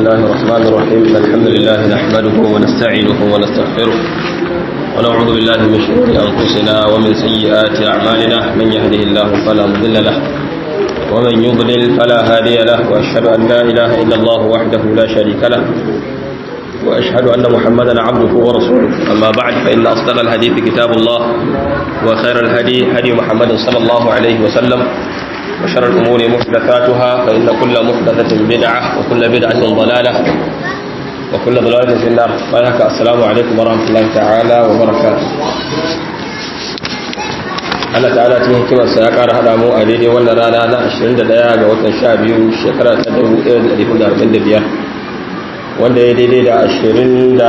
الله الرحمن الرحيم الحمد لله نحمده ونستعينه ونستغفره ونعوذ بالله من شرور أنفسنا ومن سيئات أعمالنا من يهده الله فلا مضل له ومن يضلل فلا هادي له وأشهد أن لا إله إلا الله وحده لا شريك له وأشهد أن محمدا عبده ورسوله أما بعد فإن أصدق الحديث كتاب الله وخير الهدي هدي محمد صلى الله عليه وسلم وشر الأمور محدثاتها فإن كل محدثة بدعة وكل بدعة ضلالة وكل ضلالة في النار فإنك السلام عليكم ورحمة الله تعالى وبركاته Allah ta'ala cikin hikimarsa ya ƙara haɗa mu a daidai wannan rana na 21 ga watan 12 shekara ta 1445 wanda ya daidai da 27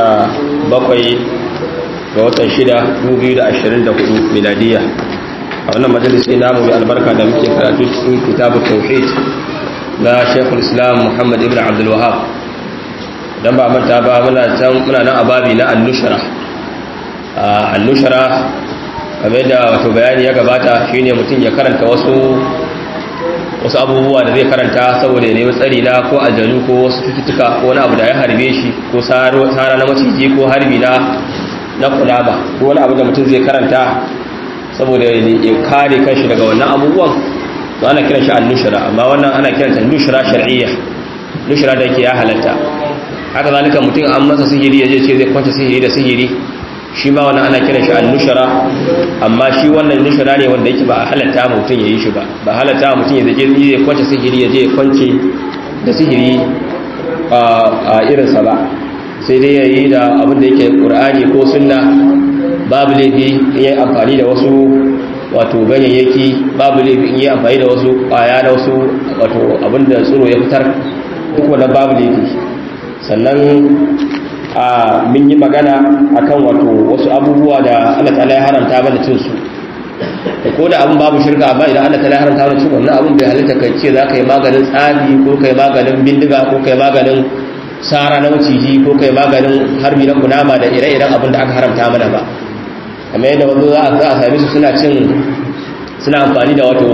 ga watan 6 2024 miladiya a wannan majalisi namu mai albarka da muke karatu cikin kitabu tauhid na shekul islam muhammad ibn abdul wahab don ba manta ba muna nan a babi na annushara annushara kamar da wato bayani ya gabata shine mutum ya karanta wasu wasu abubuwa da zai karanta saboda ya nemi tsari na ko aljanu ko wasu cututtuka ko wani abu da ya harbe shi ko tsara na maciji ko harbi na na kulaba ko wani abu da mutum zai karanta saboda ya kare kanshi daga wannan abubuwan to ana kiran shi annushra amma wannan ana kiranta nushra shar'iyya nushra da yake ya halatta haka zalika mutum an masa sihiri yaje ce zai kwanta sihiri da sihiri shi ma wannan ana kiran shi annushra amma shi wannan nushra ne wanda yake ba a halatta mutum yayi shi ba ba halatta mutum ya je zai kwanta sihiri yaje ya kwance da sihiri a irin sa ba sai dai yayi da abin da yake qur'ani ko sunna babu laifi in yi amfani da wasu wato ganyayyaki babu laifi in yi amfani da wasu kwaya da wasu wato abinda tsoro ya fitar duk wannan babu laifi sannan a mun yi magana akan wato wasu abubuwa da Allah ta'ala ya haramta mana cin su ko da abin babu shirka amma idan Allah ta'ala ya haramta mana cin wannan abin bai halitta kai ce za ka yi maganin tsafi ko kai maganin bindiga ko kai maganin sara na maciji ko kai maganin harbi na kunama da ire-iren abin da aka haramta mana ba kamar yadda wanzu za a sami su suna cin suna amfani da wato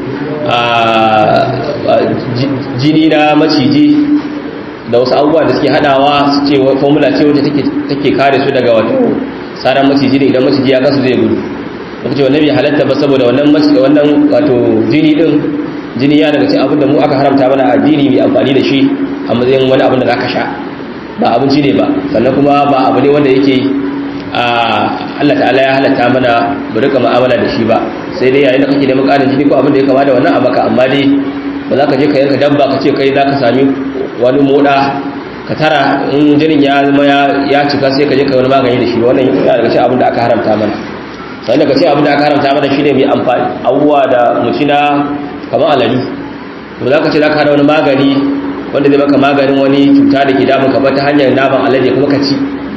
jini na maciji da wasu abubuwa da suke hadawa su ce formula ce wacce take kare su daga wato tsaron maciji da idan maciji ya kasu zai gudu kuma ce wannan bai halatta ba saboda wannan wannan wato jini din jini ya daga cikin abin da mu aka haramta mana addini mai amfani da shi a matsayin wani abin da za ka sha ba abinci ne ba sannan kuma ba abu ne wanda yake Allah ta'ala ya halatta mana mu rika mu'amala da shi ba sai dai yayin da kake neman ƙarin jini ko abin da ya kama da wannan a maka amma dai ba za ka je ka yanka dabba ka ce kai za ka sami wani moda ka tara in jinin ya zama ya cika sai ka je ka wani magani da shi wannan ya daga cikin abin da aka haramta mana sai daga cikin abin da aka haramta mana shine mai amfani abubuwa da mutina kamar alali ba za ka ce za ka hada wani magani wanda zai maka maganin wani cuta da ke damun ka ba ta hanyar naman alade kuma ka ci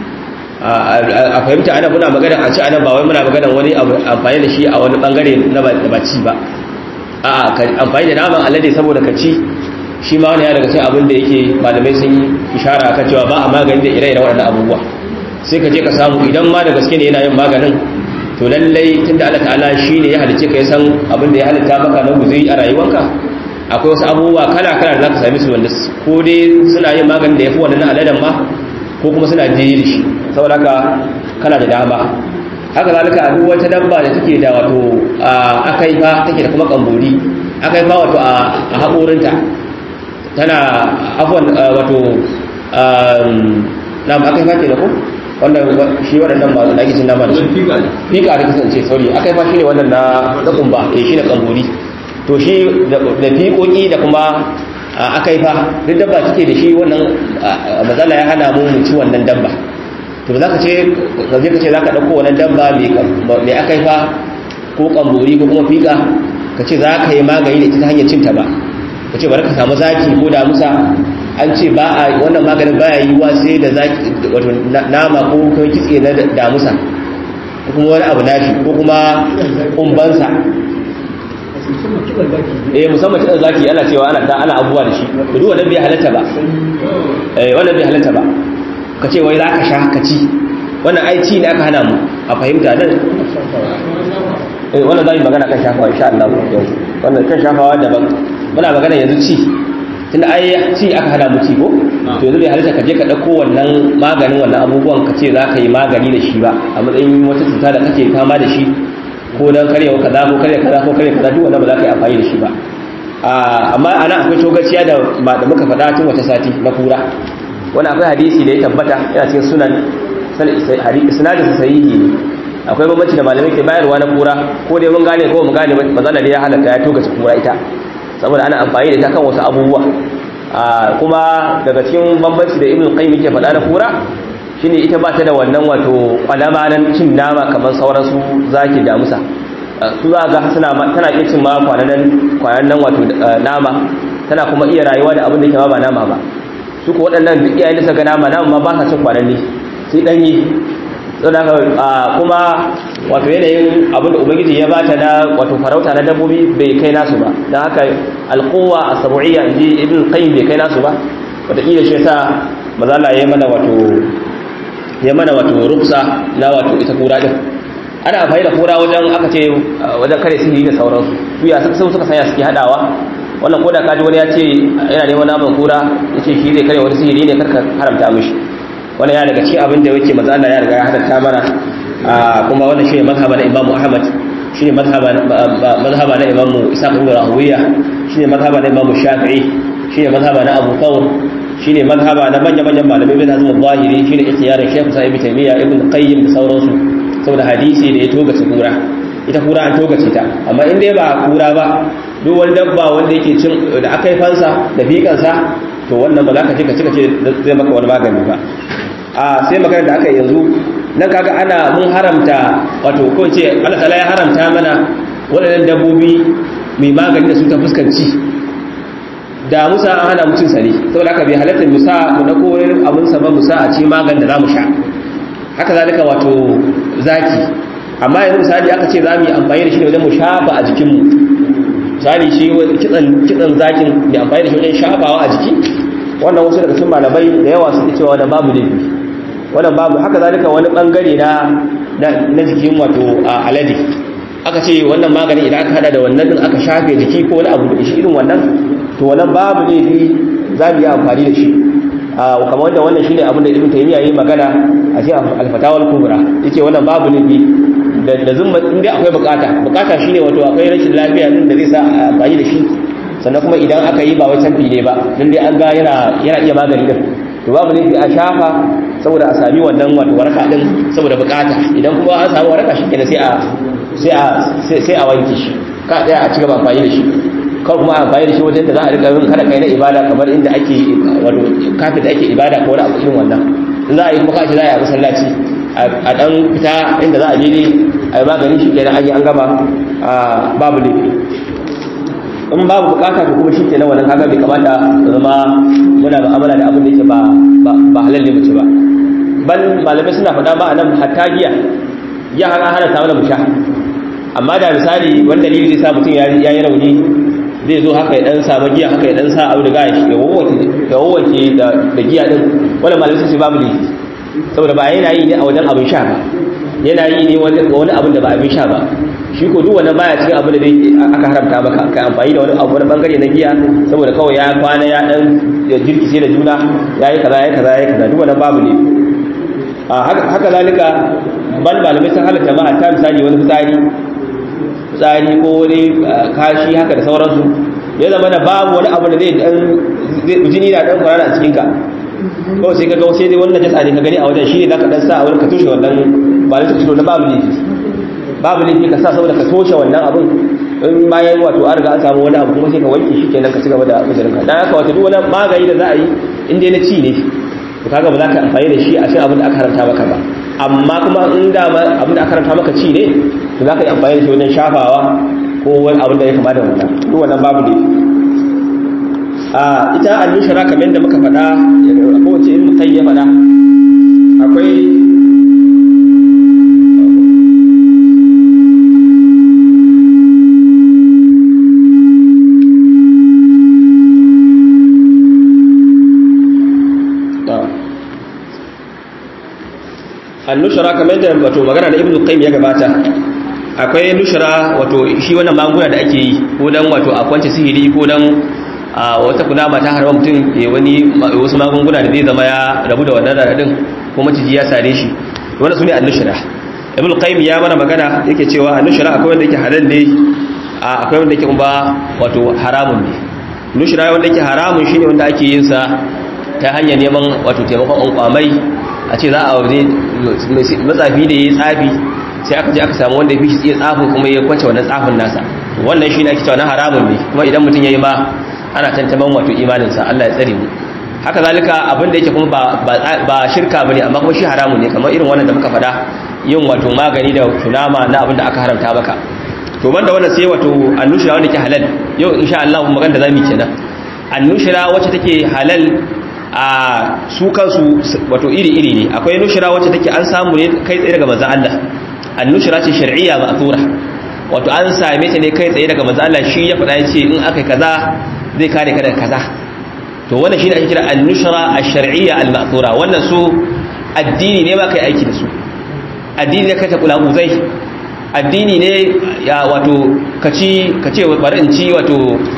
a fahimta ana muna magana a ci ana ba wai muna magana wani amfani da shi a wani bangare na ba ci ba a amfani da naman alade saboda ka ci shi ma wani ya daga cikin abin da yake malamai sun yi ishara kan cewa ba a magani da ire-iren waɗannan abubuwa sai ka je ka samu idan ma da gaske ne yana yin maganin to lallai tunda Allah ta'ala shi ne ya halice ka ya san abin da ya halitta maka na guzuri a rayuwanka akwai wasu abubuwa kala-kala da za ka sami su wanda ko dai suna yin maganin da ya fi wannan aladen ma ko kuma suna jini da shi saboda haka kana da dama haka zalika duk wata dabba da take da wato akaifa take da kuma kambori akaifa wato a haƙorinta tana afwan wato na akaifa ke da ko wannan shi waɗannan ba da ake cin nama da su fika da kasance sauri akaifa shi ne wannan na na kumba eh shi ne kambori to shi da fiƙoƙi da kuma akaifa duk dabba take da shi wannan matsala ya hana mu ci wannan dabba to za ka ce zaje ka ce za ka ɗauko wannan dabba mai akaifa ko ƙambori ko kuma fiƙa ka ce za ka yi magani da ita ta hanyar cinta ba ka ce bari ka samu zaki ko damusa an ce ba a wannan maganin baya yi wa sai da zaki wato nama ko kuma kitse na damusa ko kuma wani abu nashi ko kuma umbansa eh musamman kidan zaki ana cewa ana ta ana abubuwa da shi to duk wannan bai halatta ba eh wannan bai halatta ba ka ce wai zaka sha ka ci wannan ai ci ne aka hana mu a fahimta dan eh wannan zai magana kan shafawa insha Allah wannan kan shafawa daban muna magana yanzu ci tunda ai ci aka hana mu ci ko to yanzu bai halitta ka je ka ɗauko wannan maganin wannan abubuwan ka ce za ka yi magani da shi ba a matsayin wata cuta da kake fama da shi ko dan karyawa kaza ko karya kaza ko karya kaza duk wannan ba za ka yi amfani da shi ba amma ana akwai togaciya da da muka faɗa tun wata sati na kura wani akwai hadisi da ya tabbata yana cikin sunan isnadin sa sahihi ne akwai bambanci da malamai ke bayarwa na kura ko dai mun gane ko mun gane mazala da ya halatta ya togace kura ita saboda ana amfani da ita kan wasu abubuwa kuma daga cikin bambanci da ibn qayyim yake faɗa na kura shine ita ba ta da wannan wato kwalama nan cin nama kamar sauran su zaki da musa su za ga suna tana iya cin ma kwanan nan wato nama tana kuma iya rayuwa da abin da ke ma ba nama ba su ko waɗannan duk iyayen da suka nama nama ma ba sa cin kwanan ne sai ɗanyi kuma wato yanayin abin da ubangiji ya bata na wato farauta na dabbobi bai kai nasu ba don haka alkowa a sabu'iyya inji ibn qayyim bai kai nasu ba wataƙila shi yasa mazala ya mana wato ya mana wato ruksa na wato ita kura din ana amfani da kura wajen aka ce wajen kare sihiri da sauransu su ya sun suka sanya suke hadawa wannan koda kaji wani ya ce yana neman naman kura ya ce shi zai kare wani sihiri ne karka haramta mishi wannan ya daga cikin abin da yake maza Allah ya riga ya halatta mana kuma wannan shine mazhaba na Imam Ahmad shine mazhaba mazhaba na Imam Isaac ibn Rahuwiya shine mazhaba na Imam Shafi'i shine mazhaba na Abu Thawr shine mazhaba na manya-manyan malamai bin Hazm al-Zahiri shine ikhtiyarin Sheikh Sa'ib Taymiyyah Ibn Qayyim da sauransu saboda hadisi da ya togace kura ita kura an togace ta amma in dai ba kura ba duk wani dabba wanda yake cin da aka yi fansa da fikansa to wannan ba za ka ce ka cika ce zai maka wani magani ba a sai magana da aka yi yanzu nan kaga ana mun haramta wato ko ce Allah ta'ala ya haramta mana waɗannan dabbobi mai magani da su ta fuskanci da musa an hana mutum sani saboda haka bai halatta musa mu na koyar abin sa ba musa a ci magan da zamu sha haka zalika wato zaki amma yanzu misali aka ce za mu yi amfani da shi ne wajen mu shafa a jikinmu misali shi kitsan kitsan zakin mai amfani da shi wajen shafawa a jiki wannan wasu daga cikin malamai da yawa suke cewa wannan babu laifi wannan babu haka zalika wani bangare na na jikin wato alade aka ce wannan magani idan aka hada da wannan din aka shafe jiki ko wani abu da shi irin wannan to wannan babu laifi za mu yi amfani da shi kamar wanda wannan shine abin da ibn taymiya yi magana a cikin al-fatawa al-kubra yace wannan babu laifi da da zumma inda akwai bukata bukata shine wato akwai rashin lafiya din da zai sa a amfani da shi sannan kuma idan aka yi ba wai canfi ne ba dan dai an ga yana yana iya magani din to babu laifi a shafa saboda a sami wannan wato waraka din saboda bukata idan kuma an samu waraka shi kenan sai a sai a sai a wanke shi ka tsaya a cigaba amfani da shi kawai kuma amfani da shi wajen da za a rika yin kada kai na ibada kamar inda ake wato kafin da ake ibada ko wani abu irin wannan in za a yi kuma kashi za a yi a masallaci a dan fita inda za a je ne a yi magani shi kenan an yi an gama babu laifi in babu bukata to kuma shi kenan wannan kaga bai kamata zama muna mu'amala da abin da yake ba ba halal ne mutu ba bal malamai suna faɗa ba a nan hatta giya ya hana ta mana mu sha amma da misali wani dalili zai sa mutum ya yi rauni zai zo haka ya dan samu giya haka ya dan sa abu da gaya ya wawanke ya wawanke da da giya din wala malamai sai babu laifi saboda ba yana yi ne a wajen abin sha ba yana yi ne wani abin da ba abin sha ba shi ko duk wannan baya cikin abin da dai aka haramta maka kai amfani da wani abu wani bangare na giya saboda kawai ya kwana ya dan ya jirkice da juna yayi kaza yayi kaza yayi kaza duk wannan babu ne haka zalika ban malamai sun halatta ma ta misali wani fitsari fitsari ko wani kashi haka da sauransu ya zama da babu wani abu da zai dan jini na dan kwarara a cikin ka kawai sai ka ga sai dai wannan jasa ne ka gani a wajen shi ne zaka dan sa a wurin ka tushe wannan ba da tushe na babu laifi babu laifi ka sa saboda ka toshe wannan abun in bayan wato an riga an samu wani abu kuma sai ka wanke shi kenan ka ci gaba da uzurin ka dan haka wato duk wani magani da za a yi in dai na ci ne to kaga ba za ka amfani da shi a cikin abin da aka haramta maka ba amma kuma in da abin da aka haramta maka ci ne to za ka yi amfani da shi wajen shafawa ko wani abin da ya kama da wannan duk wannan babu ne a ita al-nushra kamar yadda muka faɗa ko wace ilmu kai ya faɗa akwai annushara kamar da wato magana da ibnu qayyim ya gabata akwai nushara wato shi wannan magunguna da ake yi ko dan wato a kwance sihiri ko dan a wata kunama ta harba mutum ya wani wasu magunguna da zai zama ya rabu da wannan radadin ko maciji ya sare shi wannan sune annushra ibn qayyim ya mana magana yake cewa annushra akwai wanda yake halal ne akwai wanda yake kuma wato haramun ne nushra wanda yake haramun shine wanda ake yin sa ta hanyar neman wato taimakon kwamai a ce za a waje matsafi da yayi tsafi sai aka je aka samu wanda ya fi shi tsaye tsafin kuma ya kwace wannan tsafin nasa wannan shine ake cewa na haramun ne kuma idan mutum yayi ma ana tantaman wato imaninsa Allah ya tsare mu haka zalika abin da yake kuma ba shirka bane amma kuma shi haramun ne kamar irin wannan da muka faɗa yin wato magani da tunama na abin da aka haramta maka to banda wannan sai wato annushira wanda ke halal yau insha Allah mu magana da zamu kenan annushira wacce take halal a su kansu wato iri iri ne akwai nushira wacce take an samu ne kai tsaye daga manzon Allah annushira ce shar'iyya ma'thura wato an same ta ne kai tsaye daga manzon Allah shi ya faɗa yace in akai kaza zai kare ka daga kaza to wannan shine ake kira an-nushra ash-shar'iyya al-ma'thura wannan su addini ne ba kai aiki da su addini ne kai ta kula uzai addini ne ya wato kaci kace bari in ci wato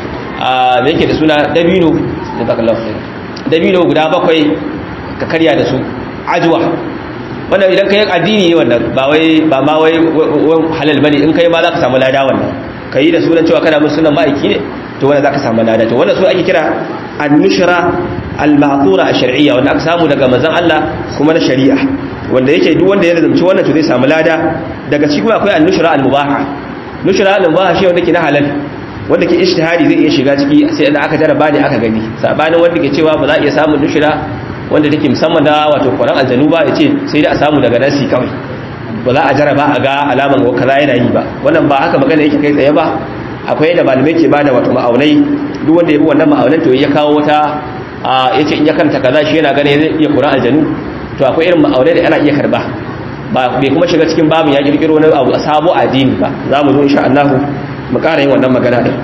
me yake da suna dabino da takallahu khair dabino guda bakwai ka karya da su ajwa wannan idan kai addini ne wannan ba wai ba ma wai halal bane in kai ma za ka samu lada wannan kai da sunan cewa kana musulman ma'aiki ne to wanda zaka samu lada to wannan su ake kira an-nushra al-ma'thura ash-shar'iyya wanda aka samu daga manzon Allah kuma na shari'a wanda yake duk wanda ya lazumci wannan to zai samu lada daga cikin akwai an-nushra al-mubaha nushra al-mubaha shi wanda ke na halal wanda ke ijtihadi zai iya shiga ciki sai da aka jaraba ne aka gani sabanin wanda ke cewa ba za a iya samun nushra wanda take musamman da wato Qur'an aljanu ba yace sai da a samu daga nasi kawai ba za a jaraba a ga alaman kaza yana yi ba wannan ba haka magana yake kai tsaye ba akwai yadda malamai ke bada wato ma'aunai duk wanda ya bi wannan ma'aunan to ya kawo wata ya ce in ya karanta kaza shi yana gane zai iya ƙura aljanu to akwai irin ma'aunai da ana iya karba ba bai kuma shiga cikin babin ya kirkiro wani abu sabo addini ba za mu zo insha Allah mu ƙara yin wannan magana din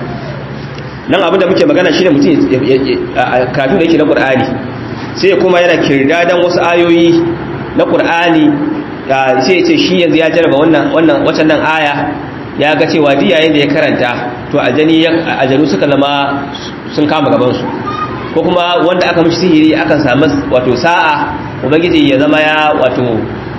nan abin da muke magana shine mutum kafin da yake na Qur'ani sai kuma yana kirdadan wasu ayoyi na Qur'ani sai ya ce shi yanzu ya jarraba wannan wannan wacce nan aya ya ga cewa duk yayin da ya karanta to aljani aljanu suka zama sun kama gaban su ko kuma wanda aka mishi sihiri akan samu wato sa'a ubangiji ya zama ya wato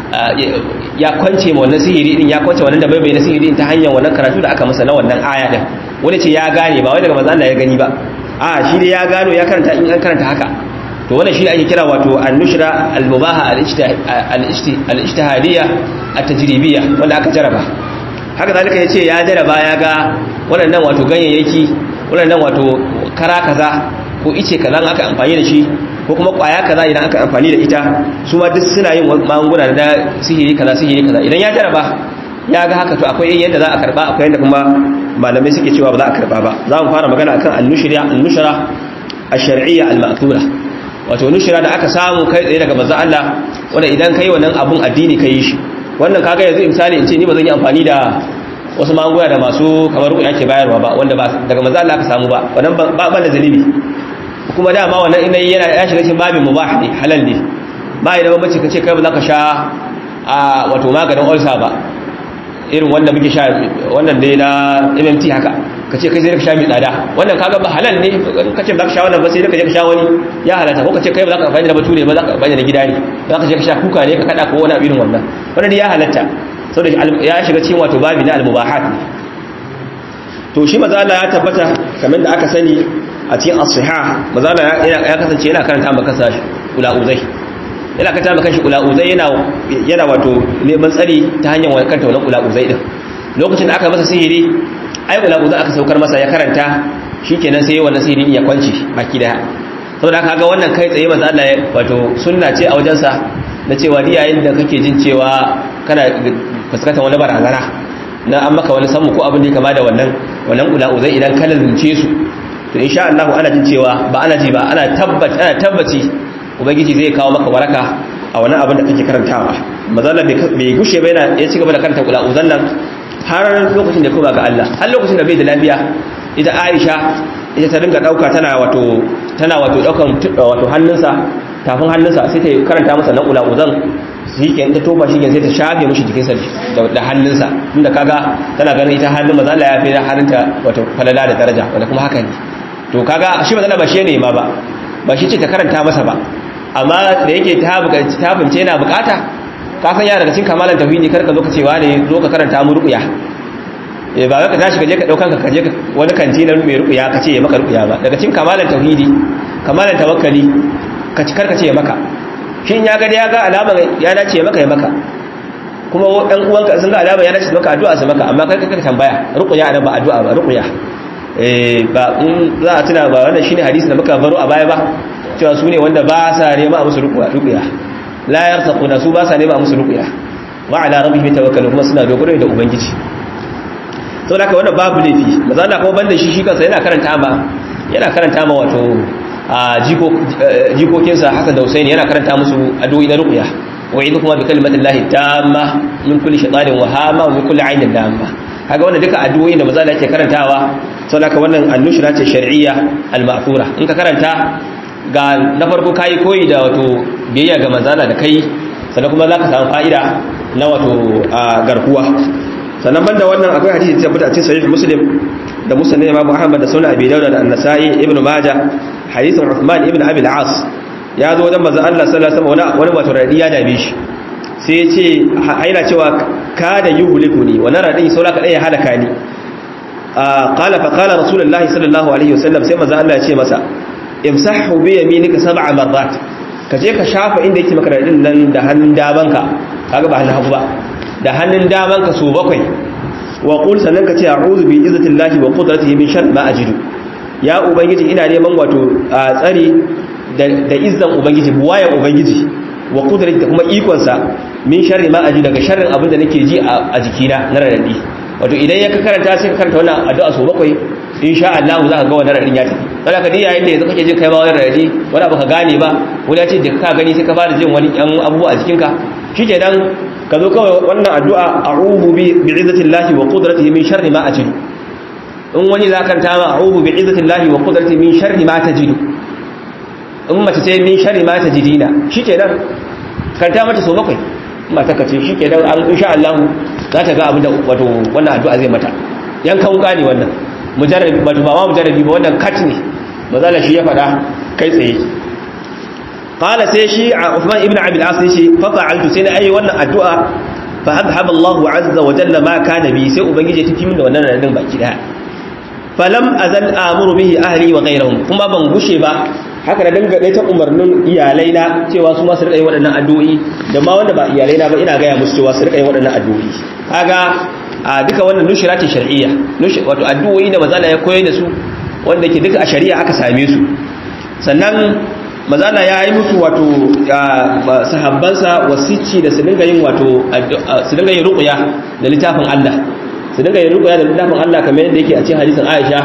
ya kwance ma wannan sihiri din ya kwance wannan da bai bai na sihiri din ta hanyar wannan karatu da aka masa na wannan aya din wani ce ya gane ba wai daga manzo Allah ya gani ba a shi dai ya gano ya karanta in an karanta haka to wannan shi ake kira wato an-nushra al-mubaha al-ijtihadiyya at-tajribiyya wanda aka jaraba haka zalika ya ce ya jaraba ya ga waɗannan wato ganyayyaki waɗannan wato kara kaza ko ice kaza aka amfani da shi ko kuma ƙwaya kaza idan aka amfani da ita su ma duk suna yin magunguna da sihiri kaza sihiri kaza idan ya jaraba ya ga haka to akwai yadda za a karba akwai yadda kuma malamai suke cewa ba za a karba ba za mu fara magana akan annushra annushra ash-shar'iyya al-ma'thura wato nushra da aka samu kai tsaye daga manzon Allah wanda idan kai wannan abun addini kai shi wannan kaga yanzu misali in ce ni ba zan yi amfani da wasu magunguna da masu kamar ruku ake bayarwa ba wanda ba daga manzo Allah aka samu ba wannan ba ban da zalibi kuma dama wannan ina yana ya shiga cikin babin mubah ne halal ne ba ya da bambanci kace kai ba za ka sha a wato maganin ulcer ba irin wanda muke sha wannan dai na MMT haka kace kai sai ka sha mai tsada wannan kaga ba halal ne kace ba ka sha wannan ba sai ka je ka sha wani ya halata ko kace kai ba za ka amfani da bature ba za ka amfani da gida ne za ka je ka sha kuka ne ka kada ko wani irin wannan wannan ya halatta saboda ya shiga cikin wato babi na al-mubahat to shi maza Allah ya tabbata kamar da aka sani a cikin as-sihah maza Allah ya kasance yana karanta maka sashi ulauzai yana karanta maka shi ulauzai yana yana wato neman tsari ta hanyar kanta wannan ulauzai din lokacin da aka masa sihiri ai ulauzai aka saukar masa ya karanta shikenan sai wannan sihiri ya kwance baki daya saboda haka ga wannan kai tsaye maza Allah wato sunna ce a wajensa na cewa ni yayin da kake jin cewa kana fuskantar wani barazana na an maka wani samu ko abin da ya kama da wannan wannan ula'uzai idan ka lalunce su to insha Allah ana jin cewa ba ana ji ba ana tabbaci ana tabbaci ubangiji zai kawo maka waraka a wannan abin da kake karantawa mazalla bai gushe ba yana ya ci gaba da karanta ula'uzan nan har lokacin da kuma ga Allah har lokacin da bai da lafiya ita Aisha ita ta dinga dauka tana wato tana wato daukan wato hannunsa tafin hannunsa sai ta karanta masa nan ula'uzan shi ke ta tofa shi ke sai ta shafe mishi jikinsa da hannunsa inda kaga tana ganin ita hannun maza Allah ya fi hannunta wato falala da daraja wanda kuma haka ne to kaga shi mazala ba shi ne ma ba ba shi ce ta karanta masa ba amma da yake ta buƙaci ta fince yana bukata ka san ya daga cikin kamalan tauhidi kar ka zo ka ce wane zo ka karanta mu ruqya eh ba ka tashi ka je ka daukan ka je wani kanti na mai ruqya ka ce ya maka ruqya ba daga cikin kamalan tauhidi kamalan tawakkali ka ci karka ce ya maka shin ya ga ya ga alama ya dace ya maka ya maka kuma ɗan uwanka sun ga alama ya dace maka addu'a su maka amma kai ka tambaya ruqya ana ba addu'a ba ruqya eh ba in za a tuna ba wannan shine hadisi da muka baro a baya ba cewa su ne wanda ba sa nema a musu ruqya la yarsaquna su ba sa nema a musu ruqya wa ala rabbihim tawakkalu kuma suna dogaro da ubangiji saboda haka wannan babu laifi maza Allah kuma banda shi shi kansa yana karanta ma yana karanta ma wato jikokinsa Hassan da Hussein yana karanta musu addu'o'i na ruqya wa idhu kuma bi kalimatillahi tamma min kulli shaytanin wa hama wa min kulli ainin lamma kaga wannan duka addu'o'i da maza Allah yake karantawa saboda haka wannan annushra ce shar'iyya al-ma'thura in ka karanta ga na farko kayi koyi da wato biyayya ga manzala da kai sannan kuma zaka samu fa'ida na wato garkuwa sannan banda wannan akwai hadisi da tabbata a cikin sahih muslim da musnad imam ahmad da sunan abi dawud da an-nasa'i ibn majah hadisin uthman ibn abi al-as ya zo wajen manzon Allah sallallahu alaihi wasallam wani wato radiya da bi shi sai ya ce aina cewa kada yuhlikuni wa nara dai saura ka dai ya halaka ni qala fa qala rasulullahi sallallahu alaihi wasallam sai manzon Allah ya ce masa imsahu bi yaminika sab'a marrat ka je ka shafa inda yake maka radin nan da hannun damanka kaga ba hannun hagu ba da hannun damanka so bakwai wa qul sannan ka ce a'udhu bi izzatillahi wa qudratihi min sharri ma ajidu ya ubangiji ina neman wato tsari da izzan ubangiji buwayan ubangiji wa qudratihi da kuma ikon sa min sharri ma ajidu daga sharrin abin da nake ji a jikina na radadi wato idan ya ka karanta sai ka karanta wannan addu'a so bakwai insha Allah za ka ga wannan radin ya tafi kada ka dai yayin da yanzu kake jin kai ba wani radi wani abu ka gane ba wani ya ce da ka gani sai ka fara jin wani yan abubuwa a jikinka shikenan ka zo kawai wannan addu'a a'udhu bi bi'izzatillahi wa qudratihi min sharri ma ajidu in wani za ka ta ma a'udhu bi'izzatillahi wa qudratihi min sharri ma tajidu in mace ce min sharri ma tajidina shikenan karanta mata so bakwai mata kace shikenan an insha Allah za ta ga abin da wato wannan addu'a zai mata yankan wuka ne wannan mujarrabi ba ba ma mujarrabi ba wannan kat ne mazala shi ya fada kai tsaye qala sai shi a Uthman ibn Abi al-As shi fa fa'altu sai na ayi wannan addu'a fa adhhaba Allahu azza wa jalla ma kana bi sai ubangiji ya tafi min da wannan radin baki daya falam azal amuru bihi ahli wa ghayrihim kuma ban gushe ba haka da dinga dai ta umarnin iyalai na cewa su ma su rika yin waɗannan addu'o'i da ma wanda ba iyalai na ba ina ga ya musu cewa su rika yin waɗannan addu'o'i kaga a duka wannan nushira ce shar'iyya wato addu'o'i da mazala ya koyar da su wanda ke duka a shari'a aka same su sannan mazala ya yi musu wato sahabbansa wasici da su dinga yin wato su dinga yin ruqya da littafin Allah su dinga yin ruqya da littafin Allah kamar yadda yake a cikin hadisin Aisha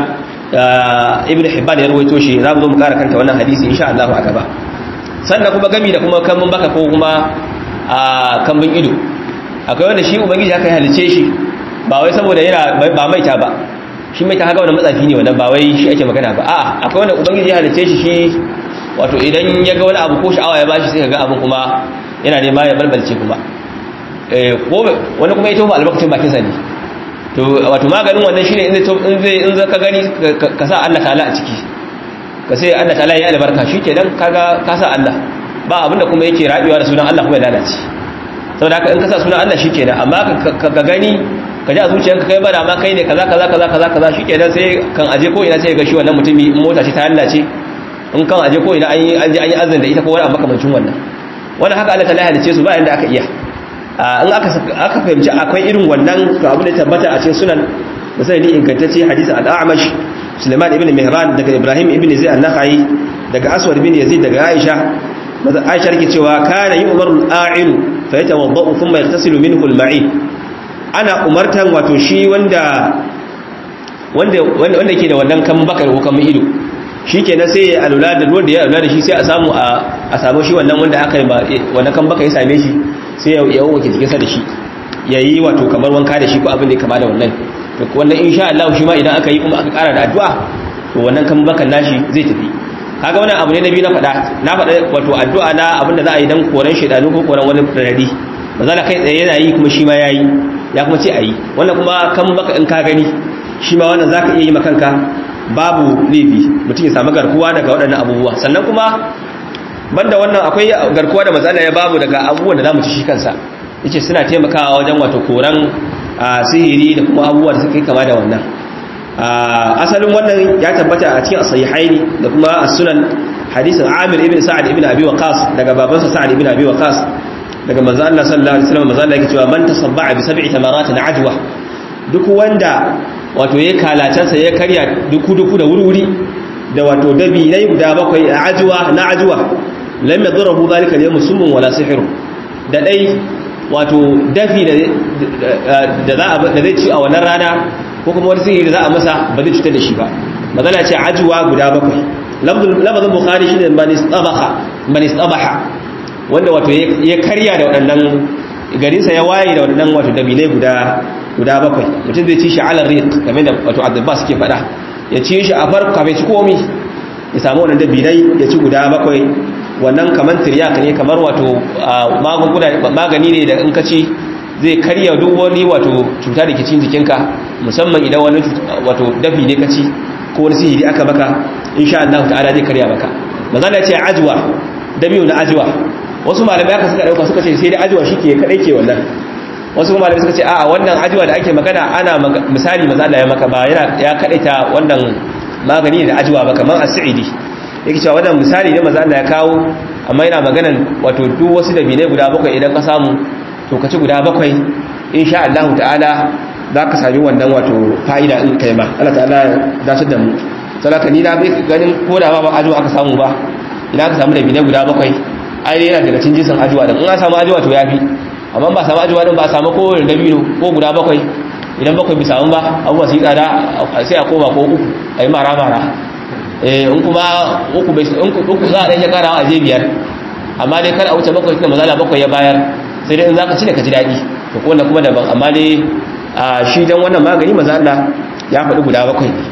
Ibn Hibban ya rawaito shi za mu zo mu kara kanta wannan hadisi insha Allah a gaba sannan kuma gami da kuma kambun baka ko kuma kambun ido akwai wanda shi ubangiji aka halice shi ba wai saboda yana ba maita ba shi maita haka wani matsafi ne wannan ba wai shi ake magana ba a'a akwai wanda ubangiji ya halice shi shi wato idan ya ga wani abu ko sha'awa ya bashi sai ka ga abin kuma yana nema ya balbalce kuma eh ko wani kuma ya tofa albarkacin bakin sa ne to wato maganin wannan shine in zai in zai in ka gani ka sa Allah ta'ala a ciki ka sai Allah ta'ala ya albarka shi kenan kaga ka sa Allah ba abinda kuma yake rabiwa da sunan Allah kuma ya lalace saboda haka in ka sa sunan Allah shikenan amma ka gani ka ji a zuciyarka kai bara ma kai ne kaza kaza kaza kaza kaza shikenan sai kan aje ko ina sai ga shi wannan mutumi in mota ce ta lalace in kan aje ko ina an yi an ji an yi azan da ita ko wani abu makamancin wannan wannan haka Allah ta halice su ba yanda aka iya in aka aka fahimci akwai irin wannan to abu da tabbata a cikin sunan da sai ni ingantacce hadisi al-A'mash Sulaiman ibn Mihran daga Ibrahim ibn Zayd an-Nakhai daga Aswad ibn Yazid daga Aisha Aisha take cewa kana yu'maru al-a'ilu fa yatawaddau thumma yaghtasilu minhu al-ma'i ana umartan wato shi wanda wanda wanda yake da wannan kan bakar ko kan ido shikenan sai ya alula da ruwan da ya alula da shi sai a samu a samu shi wannan wanda aka yi wannan kan baka ya same shi sai ya yawo wake cikin sa da shi yayi wato kamar wanka da shi ko abin da ya kama da wannan to wannan insha Allah shi ma idan aka yi kuma aka kara da addu'a to wannan kan bakan nashi zai tafi kaga wannan abu ne na biyu na faɗa na faɗa wato addu'a na abinda za a yi dan koran shaidanu ko koran wani rarradi ba za kai tsaye yana yi kuma shi ma ya yi ya kuma ce a yi wannan kuma kan baka in ka gani shi ma wannan za ka iya yi makanka babu laifi mutum ya samu garkuwa daga waɗannan abubuwa sannan kuma banda wannan akwai garkuwa da matsala ya babu daga abubuwan da za mu ci shi kansa yace suna taimakawa wajen wato koran sihiri da kuma abubuwa da suka kama da wannan asalin wannan ya tabbata a cikin sahihaini da kuma as-sunan hadisin Amir ibn Sa'ad ibn Abi Waqqas daga babansa Sa'ad ibn Abi Waqqas daga manzo Allah sallallahu alaihi wasallam manzo Allah yake cewa man tasabba'a bi sab'i tamaratin ajwa duk wanda wato ya kalatansa ya karya duku duku da wurwuri da wato dabi nayi guda bakwai ajwa na ajwa lam yadhurhu dhalika al-yawm summun wala sihr da dai wato dafi da za a da zai ci a wannan rana ko kuma wani sihiri da za a masa ba zai cutar da shi ba magana ce ajwa guda bakwai lafazin bukhari shine man istabaha man istabaha wanda wato ya karya da waɗannan garinsa ya waye da waɗannan wato dabilai guda guda bakwai mutum zai ci shi alar riq kamar da wato abbas suke faɗa ya ci shi a farko kafin ci komi ya samu wannan dabilai ya ci guda bakwai wannan kamar tiryak ne kamar wato magunguna magani ne da in ka ci zai karya duk wani wato cuta da ke cikin jikinka musamman idan wani wato dafi ne ka ci ko wani sihiri aka maka insha Allah ta'ala zai karya maka manzo ce ajwa dabi'u na ajwa wasu malamai aka suka dauka suka ce sai dai ajwa shike kadai ke wannan wasu malamai suka ce a'a wannan ajwa da ake magana ana misali manzo Allah ya maka ba yana ya kadaita wannan magani da ajwa ba kamar as-sa'idi yake cewa wannan misali ne manzo Allah ya kawo amma yana maganan wato duk wasu dabinai guda bakwai idan ka samu to ka ci guda bakwai insha Allah ta'ala za ka sami wannan wato fa'ida in kai ma Allah ta'ala ya dace da mu salaka ni na bai ganin ko da ba ajuwa aka samu ba idan aka samu da bine guda bakwai ai yana daga cikin jinsin ajuwa din in an samu ajuwa to yafi amma ba samu ajuwa din ba a samu ko da dabino ko guda bakwai idan bakwai bi samu ba abubuwa su yi tsada sai a koma ko uku a yi mara mara eh in kuma uku bai in uku za a dan ya karawa a je biyar amma dai kar a wuce bakwai tunda mazala bakwai ya bayar sai dai in zaka ci da ka ji daɗi to ko kuma daban amma dai shi dan wannan magani maza Allah ya faɗi guda bakwai ne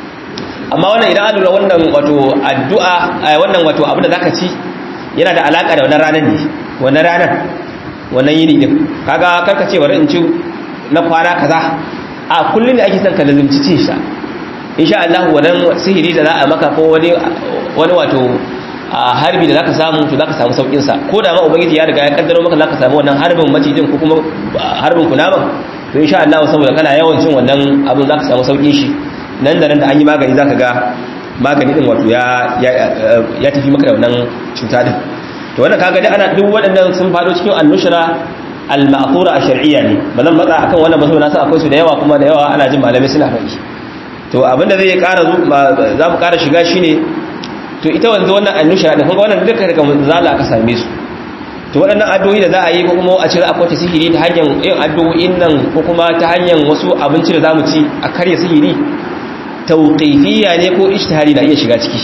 amma wannan idan an lura wannan wato addu'a wannan wato abin da zaka ci yana da alaka da wannan ranar ne wannan ranar wannan yini din kaga karka ce bari in ci na kwana kaza a kullun da ake son ka lazimci ci sa insha Allah wannan sihiri da za a maka ko wani wani wato harbi da zaka samu to zaka samu saukin sa ko da ma ubangiji ya riga ya kaddaro maka zaka samu wannan harbin macijin ko kuma harbin kunaman to insha Allah saboda kana yawan cin wannan abin zaka samu saukin shi nan da nan da an yi magani zaka ga magani din wato ya ya tafi maka da wannan cuta din to wannan kaga dai ana duk waɗannan sun fado cikin annushra al-ma'thura ash-shar'iyya ne bazan matsa akan wannan ba saboda na akwai su da yawa kuma da yawa ana jin malamai suna faɗi to abinda zai ƙara za mu ƙara shiga shine to ita wanzu wannan annushra din kuma wannan duka daga zala aka same su to waɗannan addu'o'i da za a yi ko kuma a cire akwai sihiri ta hanyar yin addu'o'in nan ko kuma ta hanyar wasu abinci da zamu ci a karya sihiri tauqifiyya ne ko ijtihadi na iya shiga ciki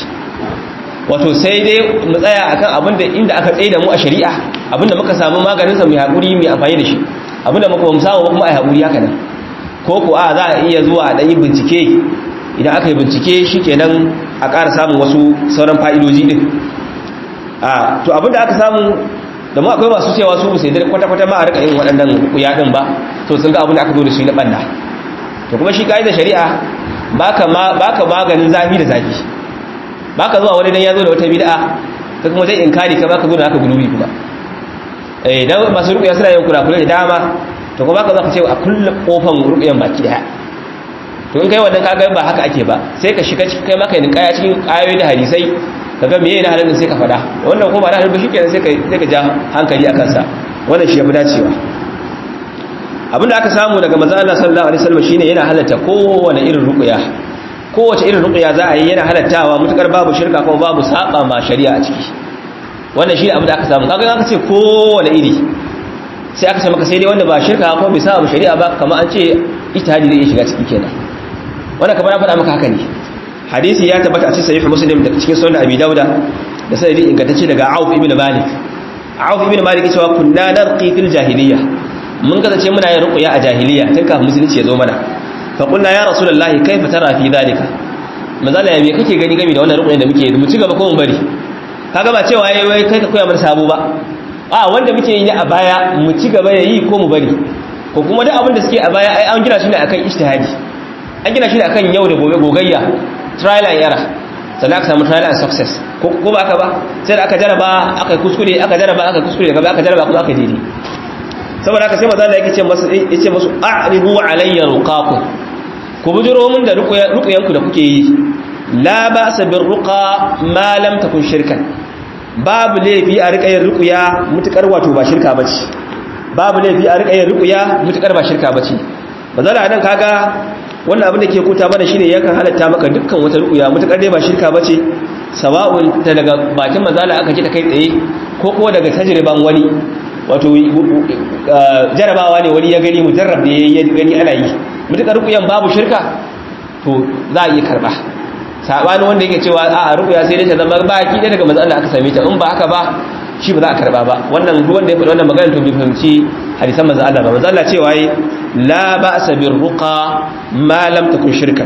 wato sai dai mu tsaya akan abin da inda aka tsaye da mu a shari'a abin da muka samu maganin sa mu hakuri mu amfani da shi abin da muka bamu samu kuma ai hakuri haka nan ko ko a za a iya zuwa a dan yi bincike idan aka yi bincike shikenan a ƙara samun wasu sauran fa'idoji din a to abin da aka samu da mu akwai masu cewa su sai dai kwata-kwata ma a rika yin waɗannan kuya din ba to sun ga abin da aka zo da su na banda to kuma shi da shari'a baka ma baka maganin zafi da zafi baka zuwa wani dan ya zo da wata bid'a ka kuma zai inkari ka baka zo da haka gulubi kuma eh dan masu ruqya suna yin kurakure da dama to kuma baka zo ka ce a kullu kofan ruqyan baki daya to in kai wannan kaga ba haka ake ba sai ka shiga cikin kai maka yin kaya cikin ayoyi da hadisai kaga meye na halin sai ka fada wannan kuma ba na halin ba shikenan sai ka sai ka ja hankali akan sa wannan shi ya fi dacewa abinda aka samu daga manzon Allah sallallahu alaihi wasallam shine yana halatta kowane irin ruqya kowace irin ruqya za a yi yana halattawa mutakar babu shirka kuma babu saba ma shari'a a ciki wannan shine abin da aka samu kaga aka ce kowane iri sai aka ce maka sai dai wanda ba shirka ko bai saba shari'a ba kamar an ce ijtihadi zai iya shiga ciki kenan wannan kamar na faɗa maka haka ne hadisi ya tabbata a cikin sahih muslim da cikin sunan abi dauda da sanadi ingantacce daga auf ibn malik auf ibn malik cewa kunna narqi fil jahiliyya mun kasance muna yin ruqya a jahiliya tun kafin musulunci ya zo mana fa qulna ya rasulullahi kaifa tara fi dhalika mazala ya me kake gani game da wannan ruqya da muke mu ci gaba ko mu bari kaga ba cewa yayi wai kai ka koya mana sabo ba a wanda muke yi a baya mu ci gaba yayi ko mu bari ko kuma duk abin da suke a baya ai an gina shi ne akan ijtihadi an gina shi ne akan yau da gobe gogayya trial and error sannan aka samu trial and success ko ba aka ba sai da aka jaraba aka kuskure aka jaraba aka kuskure daga aka jaraba kuma aka daidai saboda haka sai maza da yake ce masu yace musu a'ridu alayya ruqakum ku bujiro mun da ruqyanku da kuke yi la ba'sa bir ruqa ma lam takun shirkan babu laifi a rika yin ruqya mutukar wato ba shirka bace babu laifi a rika yin ruqya mutukar ba shirka bace maza da nan kaga wannan abin da ke kuta mana shine yakan halatta maka dukkan wata ruqya mutakar dai ba shirka bace sawa'un ta daga bakin mazala aka ji ta kai tsaye ko ko daga tajriban wani wato jarabawa ne wani ya gani mujarrab da ya gani ana yi mutakar ruqyan babu shirka to za a iya karba sabani wanda yake cewa a ruqya sai dai ta zama baki da daga mazala aka same ta in ba haka ba shi ba za a karba ba wannan duk wanda ya faɗi wannan magana to bai fahimci hadisan manzo Allah ba manzo Allah cewa yi la ba'sa bir ruqa ma lam takun shirkan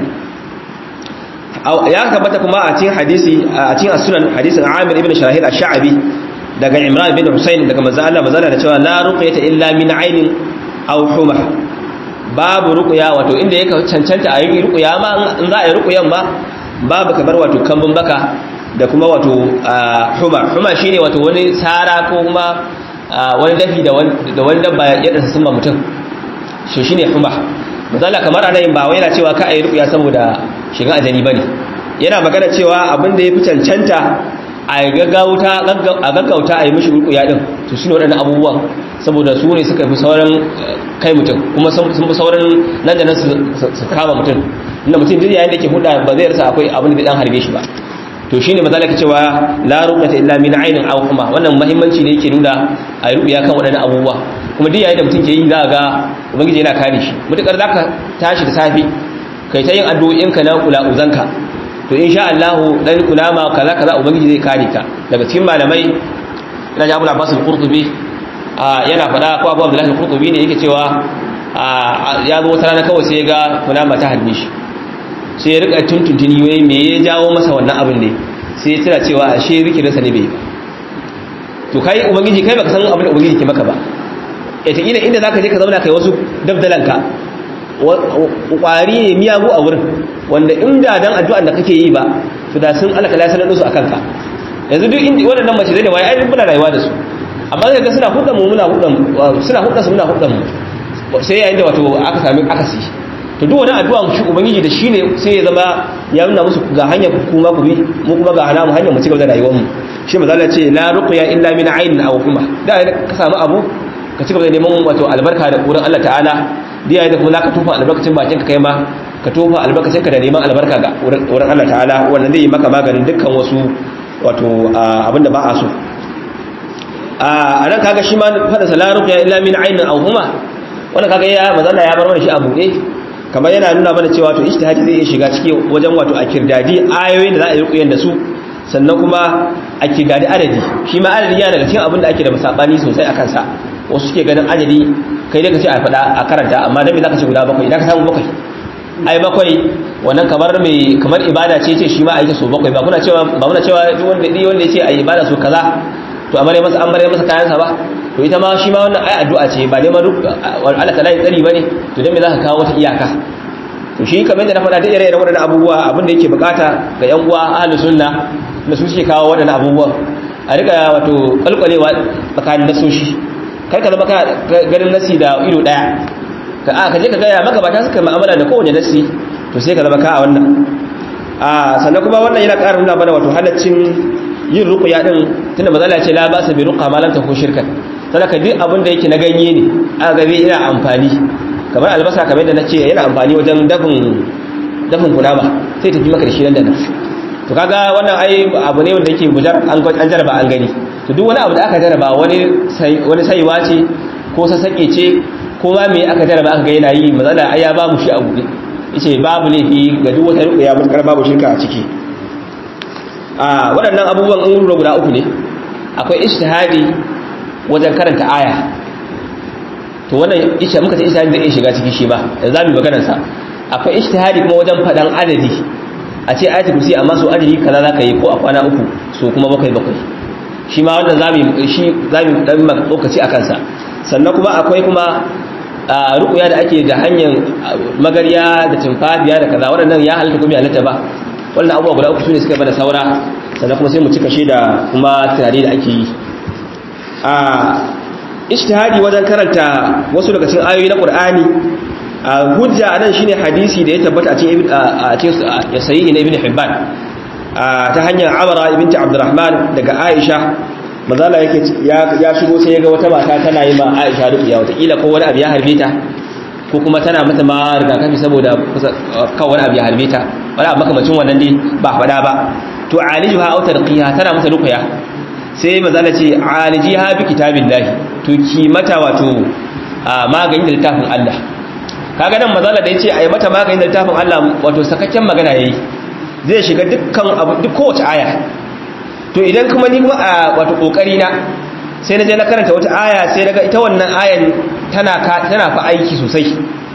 ya tabbata kuma a cikin hadisi a cikin as-sunan hadisin Amir ibn Shahid ash-Sha'bi daga Imran bin Husayn daga manzo Allah manzo Allah da cewa la ruqyata illa min aynin aw huma babu ruqya wato inda yake cancanta a yi ruqya ma in za a yi ruqyan ba babu kamar wato kambun baka da kuma wato huma huma shine wato wani sara ko kuma wani dafi da wani dabba ya dasa sun mutum shi shine huma misali kamar anayin ba wai yana cewa ka ayi ruqya saboda shiga ajani bane yana magana cewa abin da yafi cancanta a gaggauta a gaggauta ayi mishi ruqya din to shine wadannan abubuwan saboda su ne suka fi sauran kai mutum kuma sun fi sauran nan da nan su kama mutum inda mutum duk yayin da ke huda ba zai rasa akwai abin da dan harbe shi ba to shine mazalaka cewa la ruqata illa min aynin aw huma wannan muhimmanci ne yake nuna a rubiya kan wadannan abubuwa kuma duk yayin da mutum ke yi za ga ubangiji yana kare shi mutakar zaka tashi da safi kai ta yin addu'o'in ka na kula uzanka to insha Allah dan kulama kaza kaza ubangiji zai kare ka daga cikin malamai ina ji Abu Abbas al-Qurtubi yana fada ko Abu Abdullah al-Qurtubi ne yake cewa ya zo wata rana kawai sai ya ga kulama ta halbe shi sai ya rika tuntuntuni wai me ya jawo masa wannan abin ne sai ya tira cewa ashe zikirinsa ne bai ba to kai ubangiji kai baka san abin da ubangiji ke maka ba ita ina inda zaka je ka zauna kai wasu dabdalanka kwari ne miyagu a wurin wanda inda dan addu'ar da kake yi ba to da sun alaka lasanar su akan ka yanzu duk inda waɗannan mace zai ne wai ai muna rayuwa da su amma sai ga suna hudan mu muna hudan suna hudan su muna hudan mu sai yayin da wato aka sami akasi to duk wani addu'a shi ubangiji da shine sai ya zama ya nuna musu ga hanyar kuma ku bi mu kuma ga hana mu hanyar mu cigaba da rayuwar mu shi mazala ce la ruqya illa min aynin aw kuma da ka samu abu ka cigaba da neman wato albarka da kuran Allah ta'ala da yayin da kuma zaka tofa albarkacin bakin ka kai ma ka tofa albarkacin ka da neman albarka ga kuran Allah ta'ala wannan zai yi maka maganin dukkan wasu wato abinda ba a so a nan kaga shi ma fada la ruqya illa min aynin aw kuma wannan kaga ya mazalla ya bar mana shi a buɗe kamar yana nuna mana cewa to ijtihadi zai iya shiga ciki wajen wato a kirdadi ayoyin da za a yi rukuyen da su sannan kuma a kirdadi adadi shi ma adadi yana daga cikin abin da ake da masabani sosai a kansa wasu suke ganin adadi kai dai ka ce a faɗa a karanta amma dan me zaka ce guda bakwai idan ka samu bakwai ai bakwai wannan kamar mai kamar ibada ce ce shi ma a yi ta so bakwai ba kuna cewa ba muna cewa duk wanda duk wanda ya ce a yi ibada so kaza to amare masa an bare masa kayansa ba to ita ma shi ma wannan ai addu'a ce ba neman Allah ta lai tsari bane to dan me zaka kawo wata iyaka to shi kamar yadda na faɗa da ire-iren waɗannan abubuwa abin da yake bukata ga yan uwa ahlus sunna da su suke kawo waɗannan abubuwa a rika wato kalkwalewa tsakanin nasoshi kar ka zama ka ganin nasi da ido daya ka a ka je ka gaya maka ba ta suka mu'amala da kowane nasi to sai ka zama ka a wannan a sannan kuma wannan yana ƙara nuna mana wato halaccin yin ruqya din tunda mazala ce la ba sa bi ruqa ma lam takun shirkan sadaka duk abin da yake na ganye ne aka ga zai ina amfani kamar albasa kamar da nace yana amfani wajen dafin dafin kunama sai tafi maka da shi nan da nan to kaga wannan ai abu ne wanda yake bujar an an jaraba an gani to duk wani abu da aka jaraba wani wani saiwa ce ko sassaƙe ce ko ma me aka jaraba aka ga yana yi mazala ai ya ba mu shi a buɗe yace babu laifi ga duk wata ruƙuya mutakar babu shirka a ciki a waɗannan abubuwan an rura guda uku ne akwai ijtihadi wajen karanta aya to wannan isha muka ce ijtihadi zai iya shiga ciki shi ba da zamu maganar sa akwai ijtihadi kuma wajen fadan adadi a ce ayatul kursi amma so adadi kaza zaka yi ko a kwana uku so kuma bakwai bakwai shi ma wannan zamu shi zamu dan lokaci akan sa sannan kuma akwai kuma rukuya da ake da hanyar magarya da tumfafiya da kaza waɗannan ya halatta kuma ya halatta ba wannan abubuwa guda uku sune suka bada saura sannan kuma sai mu cika shi da kuma tunani da ake yi a ijtihadi wajen karanta wasu daga cikin ayoyi na Qur'ani a hujja anan shine hadisi da ya tabbata a cikin a cikin sahihi na Ibn Hibban ta hanyar Amara ibn Abdurrahman daga Aisha mazala yake ya shigo sai ya ga wata mata tana yi ma Aisha ruqiya wata kila ko wani abu ya harbe ta ko kuma tana mata ma rigakafi saboda kan wani abu ya harbe ta wani abu makamacin wannan dai ba faɗa ba to alijuha aw tarqiha tana mata ruqya sai mazala ce alijiha bi kitabillahi to ki mata wato maganin da littafin Allah kaga nan mazala da yace ayi mata maganin da littafin Allah wato sakakken magana yayi zai shiga dukkan abu duk kowace aya to idan kuma ni kuma a wato kokari na sai na je na karanta wata aya sai daga ita wannan ayan tana tana fa aiki sosai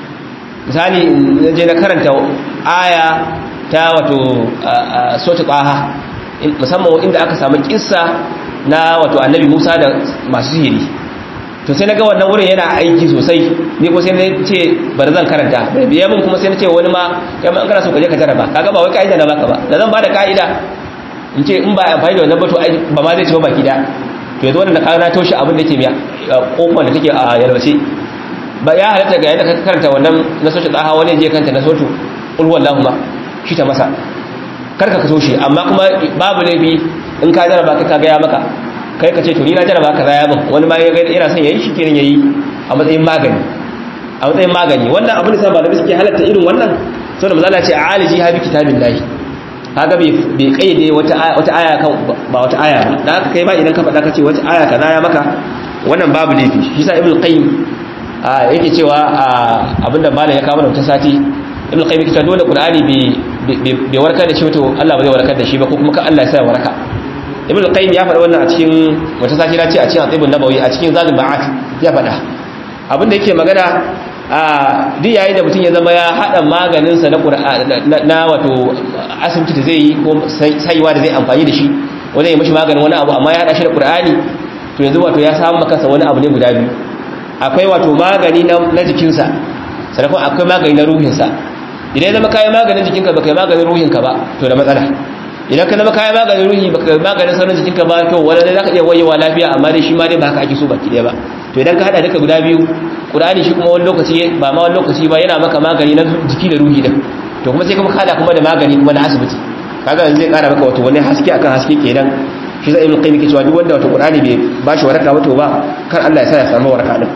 misali na je na karanta aya ta wato sota qaha musamman inda aka samu kissa na wato annabi Musa da masu sihiri to sai naga wannan wurin yana aiki sosai ni ko sai na ce bari zan karanta bai biya mun kuma sai na ce wani ma kai ma an kana so ka je ka jarraba kaga ba wai kaida na baka ba da zan bada kaida in ce in ba amfani da wannan bato ba ma zai ci ba baki da to yanzu wannan da kana toshe abin da yake miya kofar da take a yalwace ba ya halatta ga yadda ka karanta wannan na sotu tsaha wani je kanta na sotu qul wallahu ma shi ta masa karka ka toshe amma kuma babu laifi in ka jarraba ka ga ya maka kai ka ce to ni na jarraba ka zaya min wani ma yana son yayi shi kenan yayi a matsayin magani a matsayin magani wannan abin da sa malamai suke halatta irin wannan saboda manzo Allah ce aliji ha bi kitabillahi kaga bai bai kaide wata wata aya kan ba wata aya ba dan haka kai ba idan ka faɗa ka ce wata aya kaza ya maka wannan babu laifi shi sa ibnu qayyim yake cewa abinda malam ya kawo da wata sati ibnu qayyim yake cewa dole qur'ani bai bai warkar da shi to Allah ba zai warkar da shi ba ko kuma ka Allah ya sa waraka ibn qayyim ya faɗa wannan a cikin wata sati na ce a cikin atibun nabawi a cikin zadul ma'at ya faɗa abin da yake magana a duk yayin da mutum ya zama ya haɗa maganin sa na na wato asibiti da zai yi ko saiwa da zai amfani da shi wanda ya mishi maganin wani abu amma ya haɗa shi da qur'ani to yanzu wato ya samu maka wani abu ne guda biyu akwai wato magani na jikinsa sannan kuma akwai magani na ruhinsa idan ya zama kayan maganin jikinka ba kai maganin ruhinka ba to da matsala idan ka zama kayan maganin ruhi baka maganin sauran jikinka ba to wani dai zaka iya wayewa lafiya amma dai shi ma dai ba haka ake so baki daya ba to idan ka hada duka guda biyu qur'ani shi kuma wani lokaci ba ma wani lokaci ba yana maka magani na jiki da ruhi din to kuma sai kuma hada kuma da magani kuma na asibiti kaga yanzu zai kara maka wato wani haske akan haske kenan shi zai ibn qayyim ke cewa duk wanda wato qur'ani bai ba shi waraka wato ba kar Allah ya sa ya samu waraka din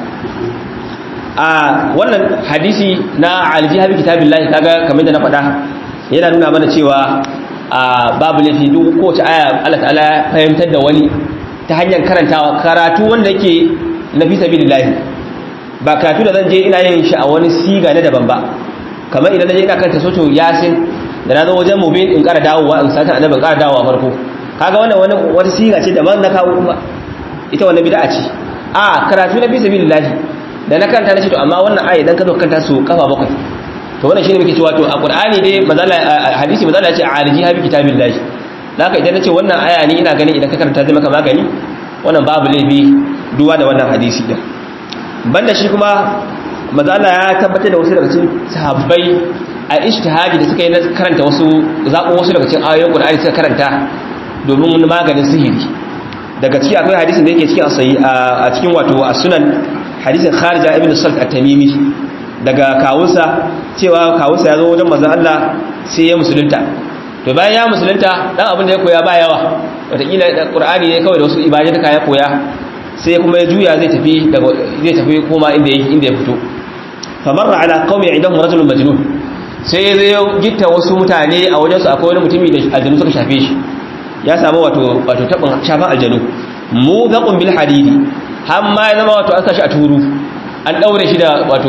a wannan hadisi na aljihabi kitabillahi kaga kamar da na faɗa yana nuna mana cewa a babu laifi duk kowace aya Allah ta'ala ya fahimtar da wani ta hanyar karantawa karatu wanda yake na fi sabilillahi ba karatu da zan je ina yin shi a wani siga na daban ba kamar idan naje ina karanta soto yasin da na zo wajen mubin in ƙara dawowa in sata annabi in ƙara dawowa farko kaga wannan wani wata siga ce daban na kawo kuma ita wannan bid'a ce a karatu na fi sabilillahi da na karanta na ce to amma wannan aya idan ka zo kanta su kafa bakwai to wannan shine muke cewa to a qur'ani dai mazala hadisi mazala ce aliji habi kitabillahi haka idan nace wannan aya ne ina ganin idan ka karanta zai maka magani wannan babu laifi duwa da wannan hadisi din banda shi kuma mazala ya tabbatar da wasu daga cikin sahabbai a ijtihadi da suka yi na karanta wasu zabo wasu daga cikin ayoyin qur'ani suka karanta domin maganin sihiri daga ciki akwai hadisin da yake cikin asayi a cikin wato as-sunan hadisin kharija ibn salt at-tamimi daga kawunsa cewa kawunsa ya zo wajen mazan Allah sai ya musulunta to bayan ya musulunta dan abin da ya koya ba yawa wataƙila ƙur'ani ne kawai da wasu ibadatuka ya koya sai kuma ya juya zai tafi daga zai tafi koma inda ya inda ya fito famarra ala qaumi indahum rajulun majnun sai ya zo gitta wasu mutane a wajen su akwai wani mutumi da aljanu suka shafe shi ya samu wato wato tabin shafan aljanu mu zaqum bil hadidi har ma ya zama wato an sashi a turu an daure shi da wato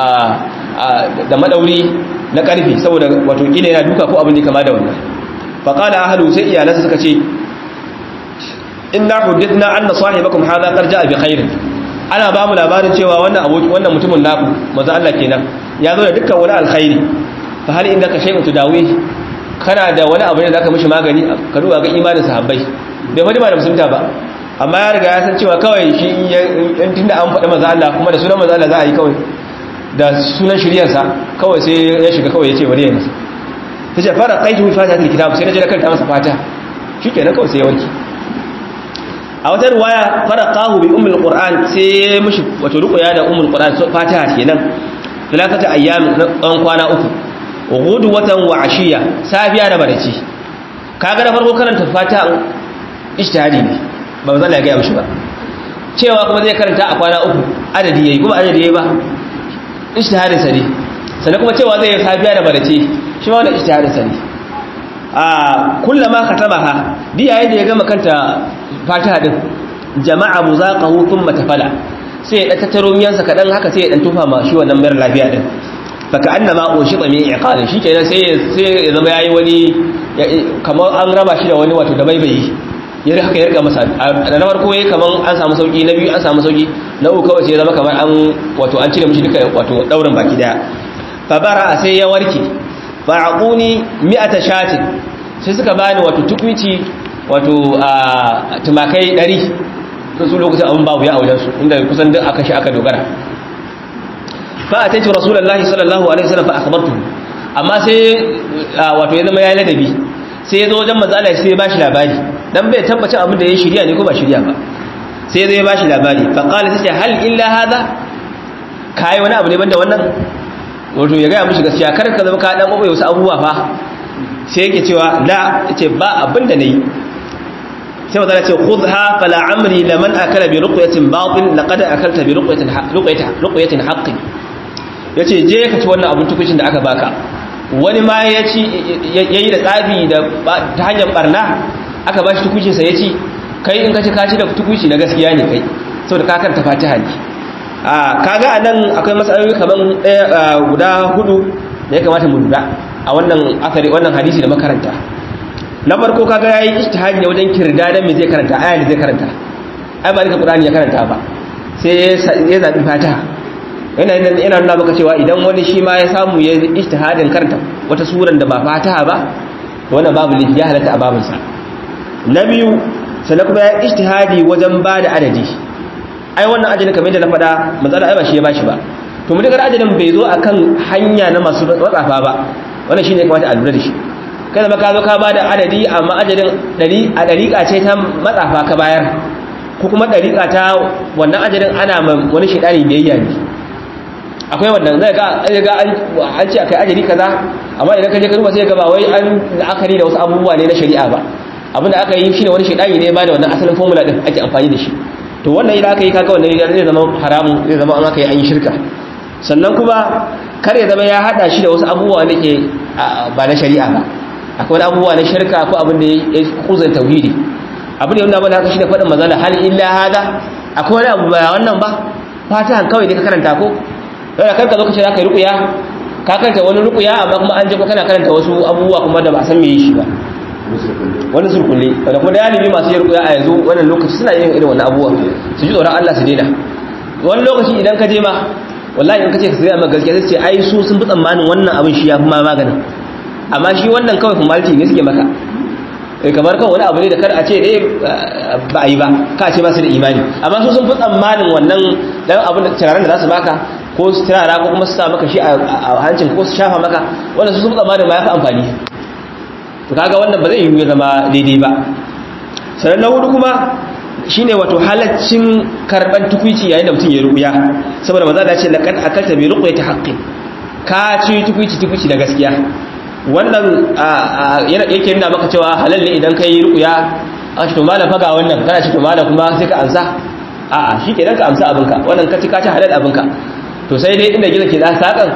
da madauri na karfi saboda wato kila yana duka ko abin da kama da wannan faqala ahlu sai iyalansa suka ce inna huddithna anna sahibakum hadha qad jaa bi khairin ana ba mu labarin cewa wannan aboki wannan mutumin naku manzo Allah kenan ya zo da dukkan wani alkhairi fa hal inda ka shay'un tudawi kana da wani abu ne da zaka mishi magani ka duba ga imanin sahabbai bai fadi ba da musulunta ba amma ya riga ya san cewa kawai shi in tunda an faɗi manzo Allah kuma da sunan manzo Allah za a yi kawai da sunan shiryarsa kawai sai ya shiga kawai ya ce bari ya masa tace fara qaitu fatihatul kitab sai na je na karanta masa fatiha shikenan kawai sai ya warke a wata ruwaya faraqahu bi ummul qur'an sai mushi wato ruqya da ummul qur'an fatiha kenan talakata ayyam dan kwana uku ghudwatan wa ashiya safiya da baraci kaga da farko karanta fatiha ijtihadi ne ba zan ya ga mishi ba cewa kuma zai karanta a kwana uku adadi yayi kuma adadi yayi ba ijtihadin sa ne sannan kuma cewa zai yi safiya da baraci shi ma wannan ijtihadin sa ne a kullama katamaha di yayin da ya gama kanta fatiha din jama'a muzaqahu thumma tafala sai ya tattaro miyansa kadan haka sai ya dan tufa ma shi wannan mara lafiya din faka annama ushita min iqalin shikenan sai sai ya zama yayi wani kamar an raba shi da wani wato da baibayi ya haka ya riga masa da na farko yayi kaman an samu sauki na biyu an samu sauki na uku kawai sai ya zama kamar an wato an cire mishi duka wato daurin baki daya fa bara sai ya warke fa aquni mi'ata shatin sai suka bani wato tukwici wato a tumakai 100 sun su lokacin abin babu ya a wajensu inda kusan duk aka shi aka dogara fa a taiti rasulullahi sallallahu alaihi wasallam fa akhbartu amma sai wato ya zama yayi ladabi sai ya zo wajen manzo Allah sai ya bashi labari dan bai tabbacin abin da ya shirya ne ko ba shirya ba sai ya zo ya bashi labari fa qala sai hal illa hada kai wani abu ne banda wannan wato ya ga mishi gaskiya kar ka zama ka dan babai wasu abubuwa fa sai yake cewa la yace ba abin da nayi sai mazala ce khudha fala amri laman akala bi ruqyatin batil laqad akalta bi ruqyatin ruqyatin ruqyatin haqqi yace je ka ci wannan abin tukucin da aka baka wani ma ya ci yayi da tsafi da ta hanyar barna aka bashi tukucin sa yaci kai in ka ci ka ci da tukuci na gaskiya ne kai saboda ka karanta Fatiha ne a kaga anan akwai matsaloli kaman daya guda hudu da ya kamata mu lura a wannan asari wannan hadisi da makaranta na farko kaga yayi ijtihadi ne wajen kirdadan me zai karanta aya ne zai karanta ai ba nika qur'ani ya karanta ba sai ya zabi fatiha yana yana nuna maka cewa idan wani shi ma ya samu ya ijtihadin karanta wata suran da ba fatiha ba to wannan babu lifi ya halatta a babin sa na biyu sannan kuma ya ijtihadi wajen ba da adadi ai wannan adadin kamar yadda na faɗa manzala ai ba shi ya bashi ba to mutakar adadin bai zo akan hanya na masu watsafa ba wannan shine ya kamata a lura da shi kada ba ka zo ka ba da adadi amma adadin a ɗariƙa ce ta matsafa ka bayar ko kuma ɗariƙa ta wannan adadin ana wani shaidani biyayya ne akwai wannan zai ga an ce akai ajali kaza amma idan ka je ka duba sai ga ba wai an la'akari da wasu abubuwa ne na shari'a ba abin da aka yi shine wani shaidani ne ba da wannan asalin formula din ake amfani da shi to wannan idan aka yi kaga wannan zai zama haramun zai zama an aka yi an yi shirka sannan kuma kar ya zama ya hada shi da wasu abubuwa da ke ba na shari'a ba akwai wani abubuwa na shirka ko abin da ya kuzan tauhidi abin da yana bane haka shi da faɗin mazala hal illa hada akwai wani abu ba wannan ba fatihan kawai ne ka karanta ko yau da karka zo ka ce za ka yi rukuya ka karanta wani rukuya amma kuma an je kana karanta wasu abubuwa kuma da ba san me yi shi ba wani surkulle wanda kuma galibi masu yin rukuya a yanzu wannan lokaci suna yin irin wannan abubuwa su ji tsoron Allah su daina wani lokaci idan ka je ma wallahi in ka ce ka sai amma gaskiya sai ce ai su sun fi tsammanin wannan abin shi ya fi ma maganin amma shi wannan kawai formality ne suke maka kamar kan wani abu ne da kar a ce dai ba a yi ba ka ce ba su da imani amma su sun fi tsammanin wannan dan abin da turaren da za su baka ko su turara ko kuma su sa maka shi a hancin ko su shafa maka wanda su sun fi tsammanin ma ya fi amfani to kaga wannan ba zai yi ya zama daidai ba sannan na hudu kuma shine wato halaccin karban tukuici yayin da mutum ya ruya saboda maza da ce laqad akalta bi ruqyati haqqin ka ci tukuici tukuici da gaskiya wannan yake nuna maka cewa halal ne idan kai ruqya a ce to malam faga wannan kana ce to malam kuma sai ka ansa a'a shikenan ka amsa abinka wannan ka ci ka ci halal abinka to sai dai inda gizo ke da sakan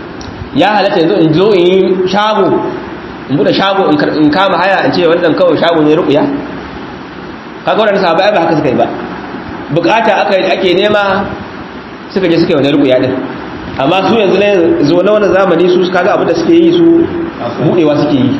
ya halatta yanzu in zo in yi shago in bude shago in kama haya in ce wannan kawai shago ne ruqya kaga wannan sahabbai ba haka suka yi ba bukata aka ake nema suka je suka yi wannan ruqya din amma su yanzu ne zo na wannan zamani su kaga abin da suke yi su budewa suke yi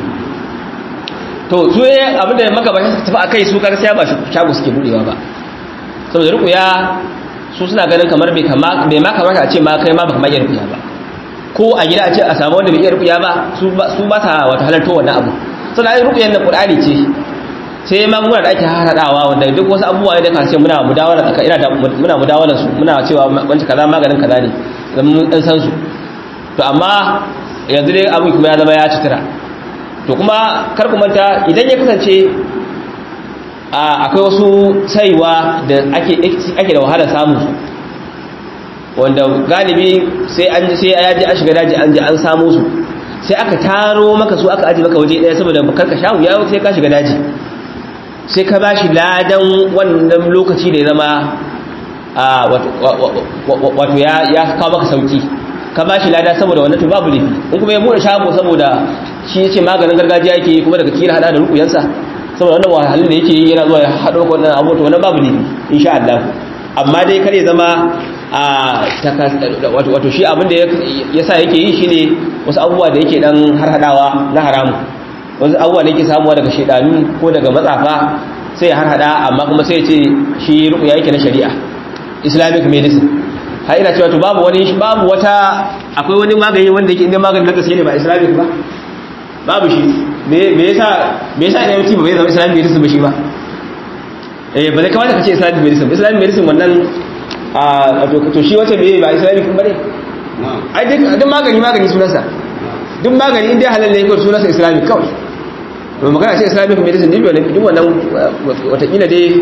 to su ne abin da maka ba su tafi akai su kaga sai ba shago suke budewa ba saboda ruqya su suna ganin kamar bai kama bai ma kamata a ce ma kai ma baka ma iya ruqya ba ko a gida a ce a samu wanda bai iya ruqya ba su ba su ba ta wata halarta wannan abu sannan ai ruqyan na qur'ani ce sai magunguna da ake haradawa wanda duk wasu abubuwa ne da kan ce muna mudawala tsaka ina da muna mudawalan su muna cewa wancan kaza maganin kaza ne dan mun dan san su to amma yanzu dai abin kuma ya zama ya citira to kuma kar ku manta idan ya kasance akwai wasu saiwa da ake ake da wahala samu wanda galibi sai an sai ya ji an shiga daji an ji an samu su sai aka taro maka su aka aji maka waje daya saboda bakar ka shahu ya sai ka shiga daji sai ka bashi ladan wannan lokaci da ya zama wato ya kawo maka sauki ka bashi lada saboda wannan to babu laifi in kuma ya bude shago saboda shi yace maganin gargajiya yake kuma daga kila hada da rukuyansa saboda wannan wahalhalun da yake yana zuwa ya hado ko wannan abu to wannan babu laifi insha Allah amma dai kare zama wato shi abin da ya sa yake yi shine wasu abubuwa da yake dan harhadawa na haramu wasu abubuwa da yake samuwa daga shedanu ko daga matsafa sai ya harhada amma kuma sai ya ce shi rukuya yake na shari'a islamic medicine har ina cewa to babu wani babu wata akwai wani magani wanda yake inda magani na gaske ne ba islamic ba babu shi me yasa me yasa ne mutum bai zama islamic medicine ba shi ba eh ba zai kamata ka ce islamic medicine islamic medicine wannan a to shi wata bai ba islamic ba ne ai duk magani magani sunansa duk magani inda halal ne ko sunansa islamic kawai to magana ce islamic medicine duk wannan duk wannan watakila dai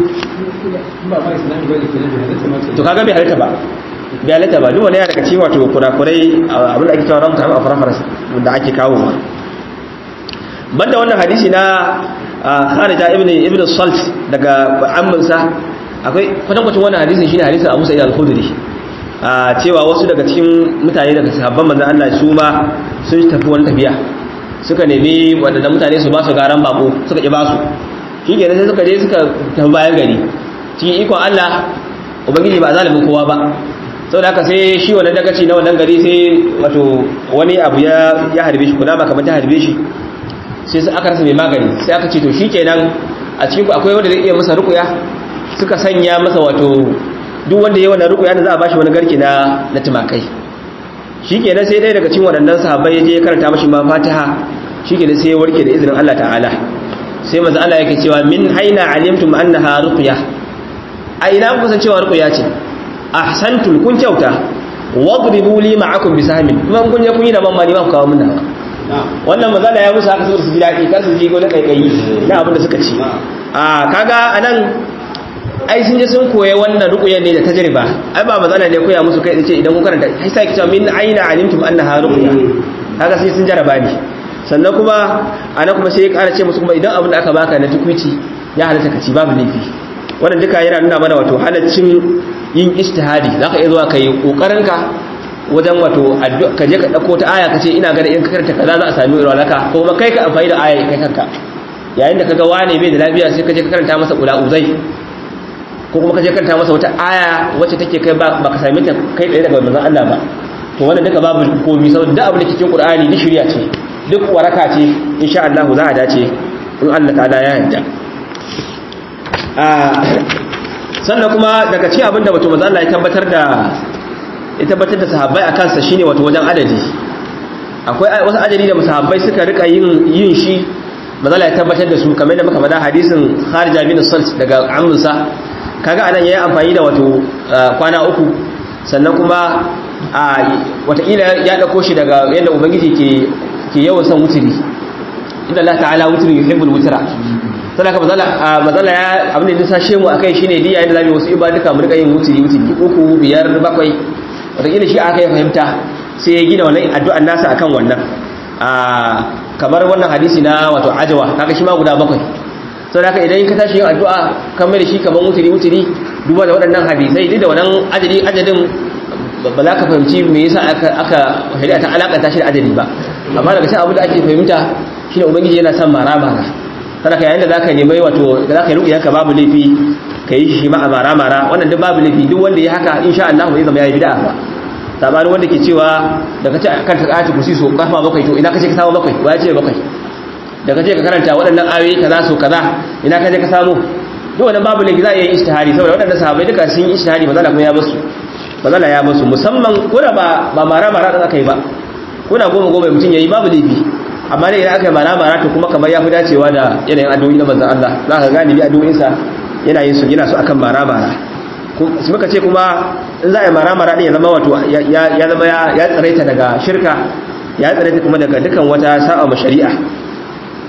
to kaga bai halitta ba bai halitta ba duk wani yana daga cikin wato kurakurai abin da ake cewa ramta a farafara da ake kawo ma banda wannan hadisi na kharija ibn ibn salt daga amminsa akwai kwatankwacin wannan hadisin shine hadisin Abu Sa'id al-Khudri cewa wasu daga cikin mutane daga sahabban manzon Allah su ma sun tafi wani tafiya suka nemi wadanda mutane su ba su garan bako suka ki ba su shikenan sai suka je suka tafi bayan gari cikin ikon Allah ubangiji ba zalimin kowa ba sau da haka sai shi wannan dagaci na wannan gari sai wato wani abu ya harbe shi kuna ba kamar ta harbe shi sai aka rasa mai magani sai aka ce to shi kenan a cikin ku akwai wanda zai iya masa rukuya suka sanya masa wato duk wanda ya wannan rukuya da za a bashi wani garki na na tumakai shi kenan sai ɗaya daga cikin waɗannan sahabbai ya je ya karanta mashi ma fatiha shi kenan sai ya warke da izinin Allah ta'ala sai manzo Allah yake cewa min aina alimtum annaha ruqya a ina kuka san cewa ruqya ce ahsantul kun kyauta wadribu li ma'akum bisahmin kuma kun je kun yi da mamma ni ba ku kawo mun nawa wannan mazala ya musu haka saboda su ji daɗi kar su ji gole kaikayi na abin da suka ci a kaga anan ai sun je sun koya wannan ruqya ne da tajriba ai ba mazala ne koya musu kai ce idan kun karanta ai sai kice min aina alimtum annaha ruqya kaga sai sun jaraba ne sannan kuma anan kuma sai ya ƙara ce musu kuma idan abin da aka baka na tukuici ya halatta ka ci babu laifi wannan duka yana nuna mana wato halaccin yin ijtihadi zaka iya zuwa kai kokarin ka wajen wato ka je ka dauko ta aya kace ina ga in ka karanta kaza za a sami irwalaka ko kuma kai ka amfani da aya kai kanka yayin da kaga wane bai da lafiya sai ka je ka karanta masa kula uzai ko kuma ka je karanta masa wata aya wacce take kai ba ka same ta kai tsaye daga manzon Allah ba to wannan duka babu komai saboda duk abin da ke cikin Qur'ani ni shirya ce duk waraka ce insha Allah za a dace in Allah ta'ala ya yarda sannan kuma daga cikin abin da wato manzo Allah ya tabbatar da ya tabbatar da sahabbai a kansa shine wato wajen adadi akwai wasu adadi da sahabbai suka rika yin yin shi manzo Allah ya tabbatar da su kamar da muka faɗa hadisin Kharija bin Salt daga amminsa kaga anan yayi amfani da wato kwana uku sannan kuma a watakila ya dauko shi daga yadda ubangiji ke ke yawan son wuturi inda Allah ta'ala wuturi yuhibbul wutra sannan ka mazala ya abin da nisa shemu a kai shi ne diya yadda zami wasu ibaduka mu rika yin wuturi wuturi uku biyar bakwai wataƙila shi aka yi fahimta sai ya gina wannan addu'an nasa akan wannan kamar wannan hadisi na wato ajawa kaga shi ma guda bakwai sau da idan ka tashi yin addu'a kan mai da shi kamar wuturi wuturi duba da waɗannan hadisai duk da wannan ajali ajalin ba za ka fahimci me yasa aka shari'a ta alakanta shi da ajali ba amma daga cikin abu da ake fahimta shine ubangiji yana son mara mara kada ka yayin da zaka nemi wato da zaka yi ruƙiyanka babu laifi ka yi shi ma a mara mara wannan duk babu laifi duk wanda ya haka insha Allah zai zama yayi bid'a ba sabanin wanda ke cewa da kace kan ta ayatu kursi so kafa bakwai to ina kace ka samu bakwai wa ya ce bakwai da kace ka karanta waɗannan ayoyi kaza so kaza ina kace ka samu duk wannan babu laifi za a yi ijtihadi saboda waɗannan sahabbai duka sun yi ijtihadi ba za kuma ya basu ba za ya basu musamman ko da ba ba mara mara da aka yi ba ko da goma goma mutum yayi babu laifi amma dai idan aka yi mara-mara to kuma kamar ya fi dacewa da yanayin addu'o'i na manzan Allah za ka gani bi addu'o'insa yana yin su yana su akan mara-mara su muka ce kuma in za a yi mara-mara ɗin ya zama wato ya zama ya tsaraita daga shirka ya tsaraita kuma daga dukan wata sa'a ma shari'a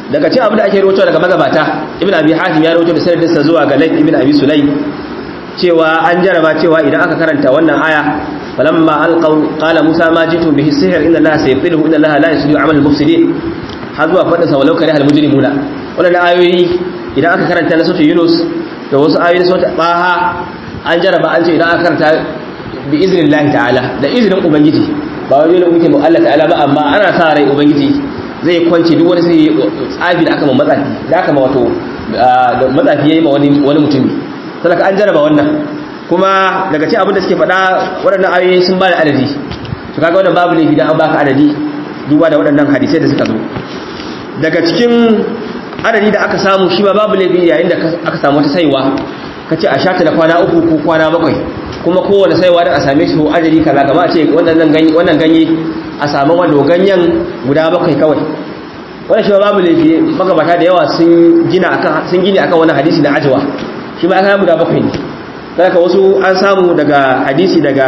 daga cikin abin da ake rawaito daga magabata ibn abi hatim ya rawaito da sanadin sa zuwa ga layth ibn abi sulay cewa an jaraba cewa idan aka karanta wannan aya falamma alqaw qala musa ma jitu bihi sihr inna allaha sayfiluhu inna allaha la yuslihu amal al-mufsidin har zuwa fadin sa walau kare al-mujrimuna wannan ayoyi idan aka karanta na sura yunus da wasu ayoyi na sura baha an jaraba an ce idan aka karanta bi iznillahi ta'ala da iznin ubangiji ba wai dole muke mu Allah ta'ala ba amma ana sa rai ubangiji zai kwance duk wani sai tsafi da aka ma matsafi da aka ma wato matsafi yayi ma wani wani mutumi sadaka an jaraba wannan kuma daga cikin abin da suke faɗa waɗannan ayoyi sun ba da adadi to kaga wannan babu laifi dan an baka adadi duba da waɗannan hadisai da suka zo daga cikin adadi da aka samu shi ma babu laifi yayin da aka samu wata saiwa kace a shata da kwana uku ko kwana bakwai kuma kowane saiwa da a same shi adadi kaza kamar a ce wannan ganye wannan ganye a samu wanda ganyen guda bakwai kawai wannan shi ma babu laifi magabata da yawa sun gina akan sun gini akan wannan hadisi na ajwa shi ma aka guda bakwai ne daga wasu an samu daga hadisi daga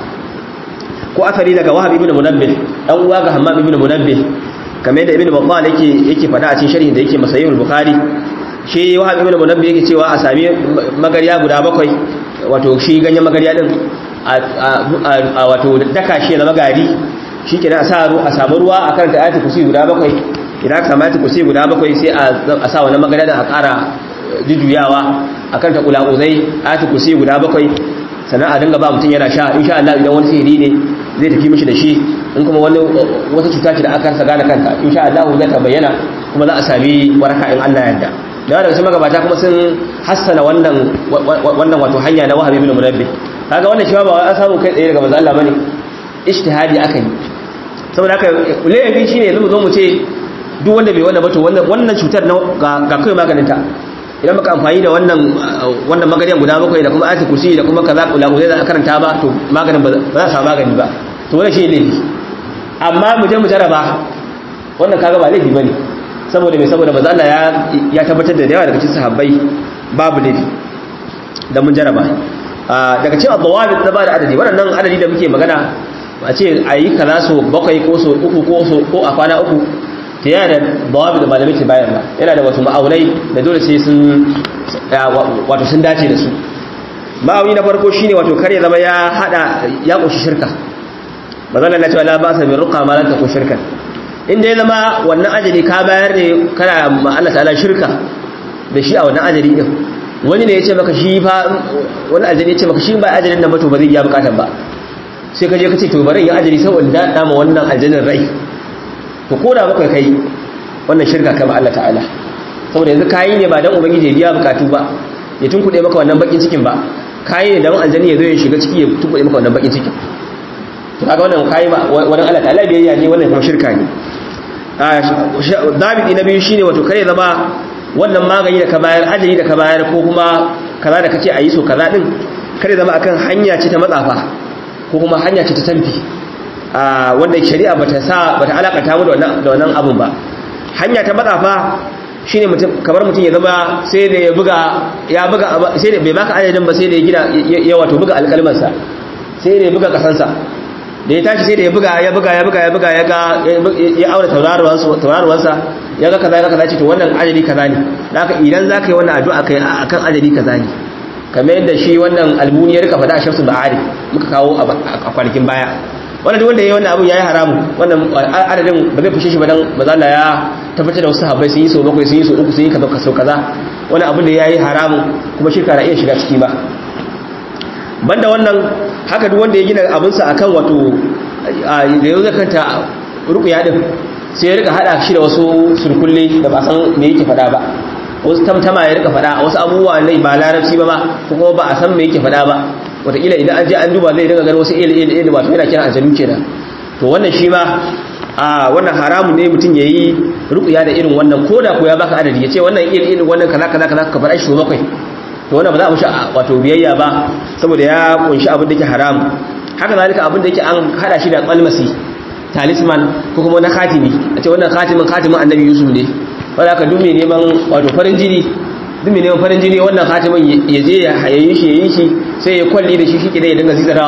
ko asali daga wahab ibn munabbih dan uwa ga hammam ibn munabbih kamar yadda ibn battal yake yake fada a cikin sharhin da yake masayihul bukhari shi wahab ibn munabbih yake cewa a sami magariya guda bakwai wato shi ganyen magariya din a wato daka shi na magari shi ke a sa a samu ruwa a karanta ayatul kursi guda bakwai idan aka samu ayatul kursi guda bakwai sai a sa wannan magariya din a ƙara jujjuyawa a karanta kula'uzai ayatul kursi guda bakwai sannan a dinga ba mutum yana sha insha Allah idan wani sihiri ne zai tafi mishi da shi in kuma wani wata cuta ce da aka rasa gane kanta insha Allah zai ta bayyana kuma za a sami waraka in Allah yarda da daga cikin magabata kuma sun hassana wannan wannan wato hanya na Wahab ibn Munabbih kaga wannan shi ba an samu kai tsaye daga manzo Allah bane ijtihadi aka yi saboda haka laifi shine yanzu mu zo mu ce duk wanda bai wannan ba to wannan wannan cutar ga kai maganin ta idan muka amfani da wannan wannan magariyan guda bakwai da kuma ayatul kursi da kuma kaza kula zai za karanta ba to maganin ba za a samu magani ba to wannan shi laifi amma mu je mu jaraba wannan kaga ba laifi bane saboda me saboda manzo Allah ya ya tabbatar da yawa daga cikin sahabbai babu laifi da mun jaraba daga cikin adawabit da ba da adadi wannan adadi da muke magana a ce ayi kaza so bakwai ko so uku ko so ko a kwana uku ta yana da bawabi da malamai ke bayan ba yana da wasu ma'aunai da dole sai sun wato sun dace da su ma'auni na farko shine wato kare zama ya hada ya kunshi shirka bazan na cewa la ba sa bi ruqa ma la ta shirka inda ya zama wannan ajali ka bayar ne kana ma Allah ta'ala shirka da shi a wannan ajali din wani ne ya ce maka shi fa wani ajali ya ce maka shi ba ajalin nan ba to ba zai biya bukatan ba sai ka je ka ce to bari in ajali saboda da ma wannan ajalin rai to ko da baka kai wannan shirka kama Allah ta'ala saboda yanzu kayi ne ba dan ubangiji ya biya bukatu ba ya tunkuɗe maka wannan bakin cikin ba kayi ne dan aljani ya zo ya shiga ciki ya tunkuɗe maka wannan bakin cikin to kaga wannan kayi ba wannan Allah ta'ala biyayya ne wannan kuma shirka ne dabiti na biyu shine wato kare zama wannan magani da ka bayar ajali da ka bayar ko kuma kaza da kace ayi so kaza din kare zama akan hanya ce ta matsafa ko kuma hanya ce ta tamfi wanda shari'a bata sa bata alakata mu da wannan abun ba hanya ta matsafa shine mutum kamar mutum ya zama sai da ya buga ya buga sai da bai baka adadin ba sai da ya gina ya wato buga alƙalman sa sai da ya buga kasan sa da ya tashi sai da ya buga ya buga ya buga ya buga ya ga ya aure tauraruwan sa tauraruwan sa ya ga kaza ya ga kaza ce to wannan ajali kaza ne haka idan zaka yi wannan addu'a kai akan ajali kaza ne kamar yadda shi wannan almuni ya rika faɗa a shamsu ba'ari muka kawo a kwanakin baya wannan wanda yayi wannan abun yayi haramu wannan adadin ba zai fushe shi ba dan mazalla ya tabbatar da wasu sahabbai sun yi so bakwai sun yi so uku sun yi kaza kaso kaza wannan abun da yayi haramu kuma shirka na iya shiga ciki ba banda wannan haka duk wanda ya gina abin sa akan wato da yau zakanta ruqya din sai ya rika hada shi da wasu surkulle da ba san me yake fada ba wasu tamtama ya rika fada wasu abubuwa ne ba larabci ba ma kuma ba a san me yake fada ba wataƙila idan an je an duba zai dinga ganin wasu il il il wato yana kiran aljanu kenan to wannan shi ma a wannan haramun ne mutum yayi ruqya da irin wannan koda ko ya baka adadi yace wannan il il wannan kaza kaza kaza ka fara shi bakwai to wannan ba za a mushi wato biyayya ba saboda ya kunshi abin da yake haram haka zalika abin da yake an hada shi da qalmasi talisman ko kuma na khatimi a ce wannan khatimin khatimin annabi yusuf ne wanda aka dume neman wato farin jini duk mai neman farin jini wannan khatimin ya je ya hayayi shi ya yi shi sai ya kwalli da shi shi ke ya dinga zizara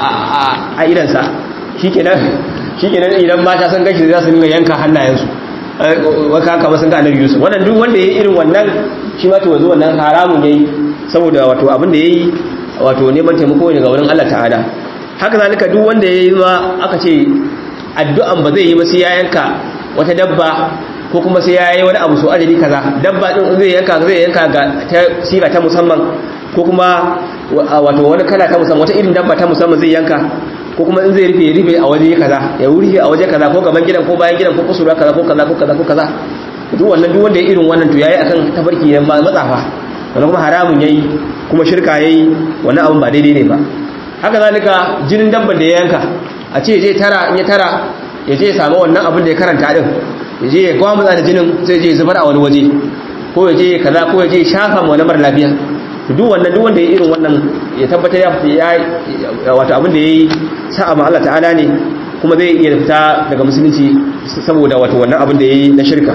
a idansa shi ke nan idan mata sun gashi za su dinga yanka hannayensu waka kama sun ga annabi yusuf wannan duk wanda ya yi irin wannan shi ma to wanzu wannan haramun ya yi saboda wato abin da ya yi wato neman taimako ne ga wurin allah ta'ala haka zalika duk wanda ya yi ma aka ce addu'an ba zai yi ba sai ya yanka wata dabba ko kuma sai ya yi wani abu so ajali kaza dabba din zai yanka zai yanka ga ta siga ta musamman ko kuma wato wani kala ta musamman wata irin dabba ta musamman zai yanka ko kuma in zai rufe rufe a waje kaza ya rufe a waje kaza ko gaban gidan ko bayan gidan ko kusurwa kaza ko kaza ko kaza ko kaza duk wannan duk wanda ya irin wannan to yayi akan tafarki ne matsafa wannan kuma haramun yayi kuma shirka yayi wannan abun ba daidai ne ba haka zalika jinin dabban da ya yanka a ce je tara in ya tara ya je ya samu wannan abin da ya karanta din ya je ya gwamutsa da jinin sai je zubar a wani waje ko ya je kaza ko ya je shafa ma wani mara lafiya duk wannan duk wanda ya irin wannan ya tabbatar ya ya wato abin da yayi sa'a ma Allah ta'ala ne kuma zai iya fita daga musulunci saboda wato wannan abin da yayi na shirka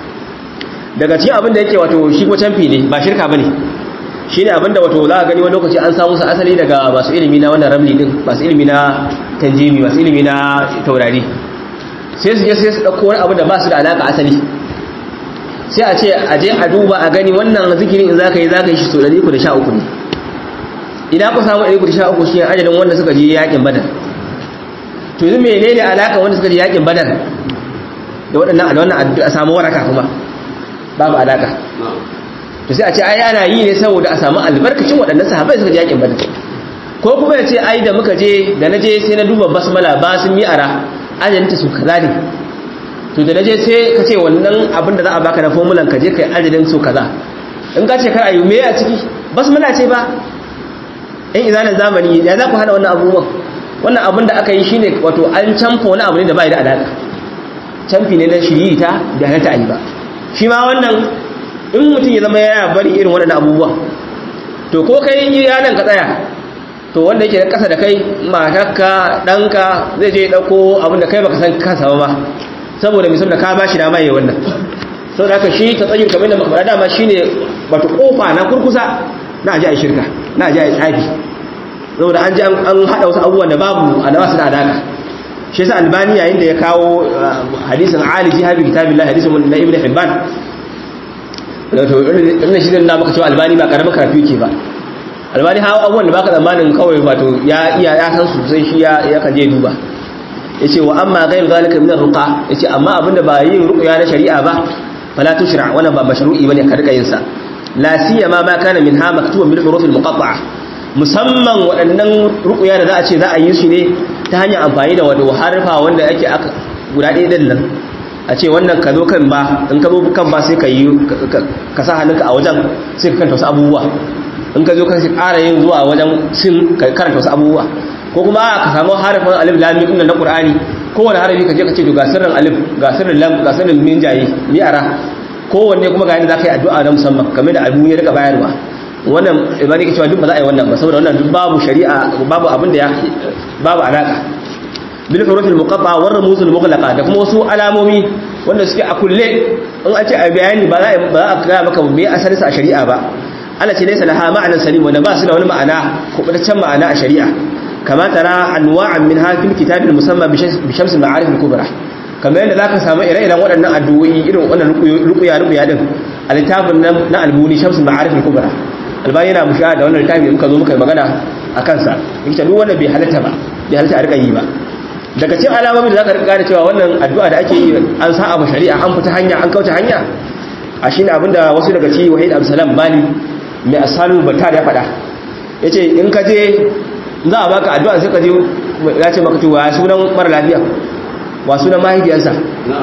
daga cikin abin da yake wato shi ko canfi ne ba shirka bane shine abin da wato za a gani wani lokaci an samu su asali daga masu ilimi na wannan ramli din masu ilimi na tanjimi masu ilimi na taurari sai su je sai su dauko wani abu da ba su da alaka asali sai a ce a je a duba a gani wannan zikirin in zaka yi zaka yi shi so 313 ne idan ku samu 313 shi ajalin wanda suka je yakin badar to yanzu menene alaka wanda suka je yakin badar da waɗannan da wannan a samu waraka kuma babu alaka to sai a ce ai ana yi ne saboda a samu albarkacin waɗannan sahabbai suka je yakin badar ko kuma ya ce ai da muka je da na je sai na duba basmala ba sun yi ara ajalinta su kaza ne to da naje sai ka ce wannan abin da za a baka na formulan ka je kai ajalin su kaza in ka ce kar ayu me a ciki basmala ce ba in izanin zamani ya za ku hana wannan abubuwan wannan abin da aka yi shine wato an canfa wani abu ne da bai da alaka canfi ne na shirita da na ta'ayi ba shi ma wannan in mutum ya zama ya bari irin waɗannan abubuwan to ko kai yanan ka tsaya to wanda yake kasa da kai matarka ɗanka zai je ɗauko abin da kai baka san kansa ba saboda mai saboda ka ba shi dama yi wannan sau da aka shi ta tsayin kamar da makamara dama shi ne wata kofa na kurkusa na aji a shirka na aji a tsafi saboda an ji an haɗa wasu abubuwan da babu a dawa su da adaka shi sa albani yayin da ya kawo hadisin ali jihabi kitabin la hadisin na ibn hibban wato irin shi na maka cewa albani ba karamin karatu yake ba albani hawa abubuwan da baka tsammanin kawai wato ya iya ya san su sai shi ya kan je duba yace wa amma ghayr zalika min ar-ruqa yace amma abinda ba yin ruqya na shari'a ba fala tushra wannan ba mashru'i bane ka rika yin sa la siyama ma kana minha maktuban bil huruf al-muqatta'a musamman waɗannan ruqya da za a ce za a yi su ne ta hanyar amfani da wato harfa wanda yake aka guda ɗaya din nan a ce wannan ka zo kan ba in ka zo kan ba sai ka yi ka sa hannunka a wajen sai ka kanta wasu abubuwa in ka zo ka ƙara yin zuwa wajen sin ka karanta wasu abubuwa ko kuma ka samu harafin alif lam mim na qur'ani kowane harafi ka je ka ce to ga sirrin alif ga sirrin lam ga sirrin min jayi mi'ara kowanne kuma ga yadda zaka yi addu'a na musamman kamar da albu ya rika bayarwa wannan ibadi ke cewa duk ba za a yi wannan ba saboda wannan duk babu shari'a babu abin da ya babu alaka bil huruf al muqatta war rumuz al mughlaqa da kuma wasu alamomi wanda suke a kulle in an ce a bayani ba za a ba a ga maka me asalin sa a shari'a ba Allah ce laysa laha ma'anan salim wanda ba su da wani ma'ana kubutaccen ma'ana a shari'a kama tara anwa'an min hafil kitab al musamma bi shams al ma'arif al kubra kamar yadda zaka samu ire-iren waɗannan addu'o'i irin wannan ruqya ruqya din a littafin na albuni shams al ma'arif al kubra albani yana musha da wannan littafi da muka zo muka yi magana a kansa yake duk wanda bai halatta ba bai halatta a rika yi ba daga cikin alamomin da zaka rika gane cewa wannan addu'a da ake yi an sa abu shari'a an fita hanya an kauce hanya a shine abinda wasu daga cikin wahid abdulsalam bali mai asalu batar ya faɗa yace in ka je za a baka addu'a sai ka je ya ce maka cewa sunan mara lafiya wa sunan mahaifiyarsa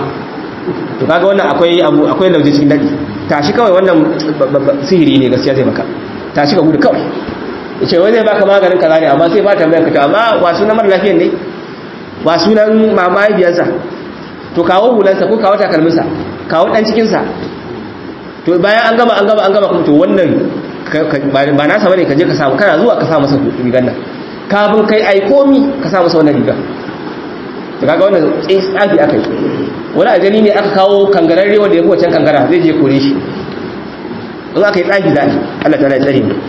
to kaga wannan akwai abu akwai lauje cikin dadi tashi kawai wannan sihiri ne gaskiya zai maka tashi ka gudu kawai yace wai zai baka maganin kaza ne amma sai ba tambayar ka to amma wa sunan mara lafiyan ne wa sunan mahaifiyarsa to kawo hulansa ko kawo takalminsa kawo dan cikinsa to bayan an gama an gama an gama kuma to wannan ba nasa bane ka je ka samu kana zuwa ka sa masa rigar nan kafin kai ai komi ka sa masa wannan rigar to kaga wannan tsafi aka yi wani ajali ne aka kawo kangararre wanda ya fi wancan kangara zai je kore shi in aka yi tsafi za a Allah ta tsare mu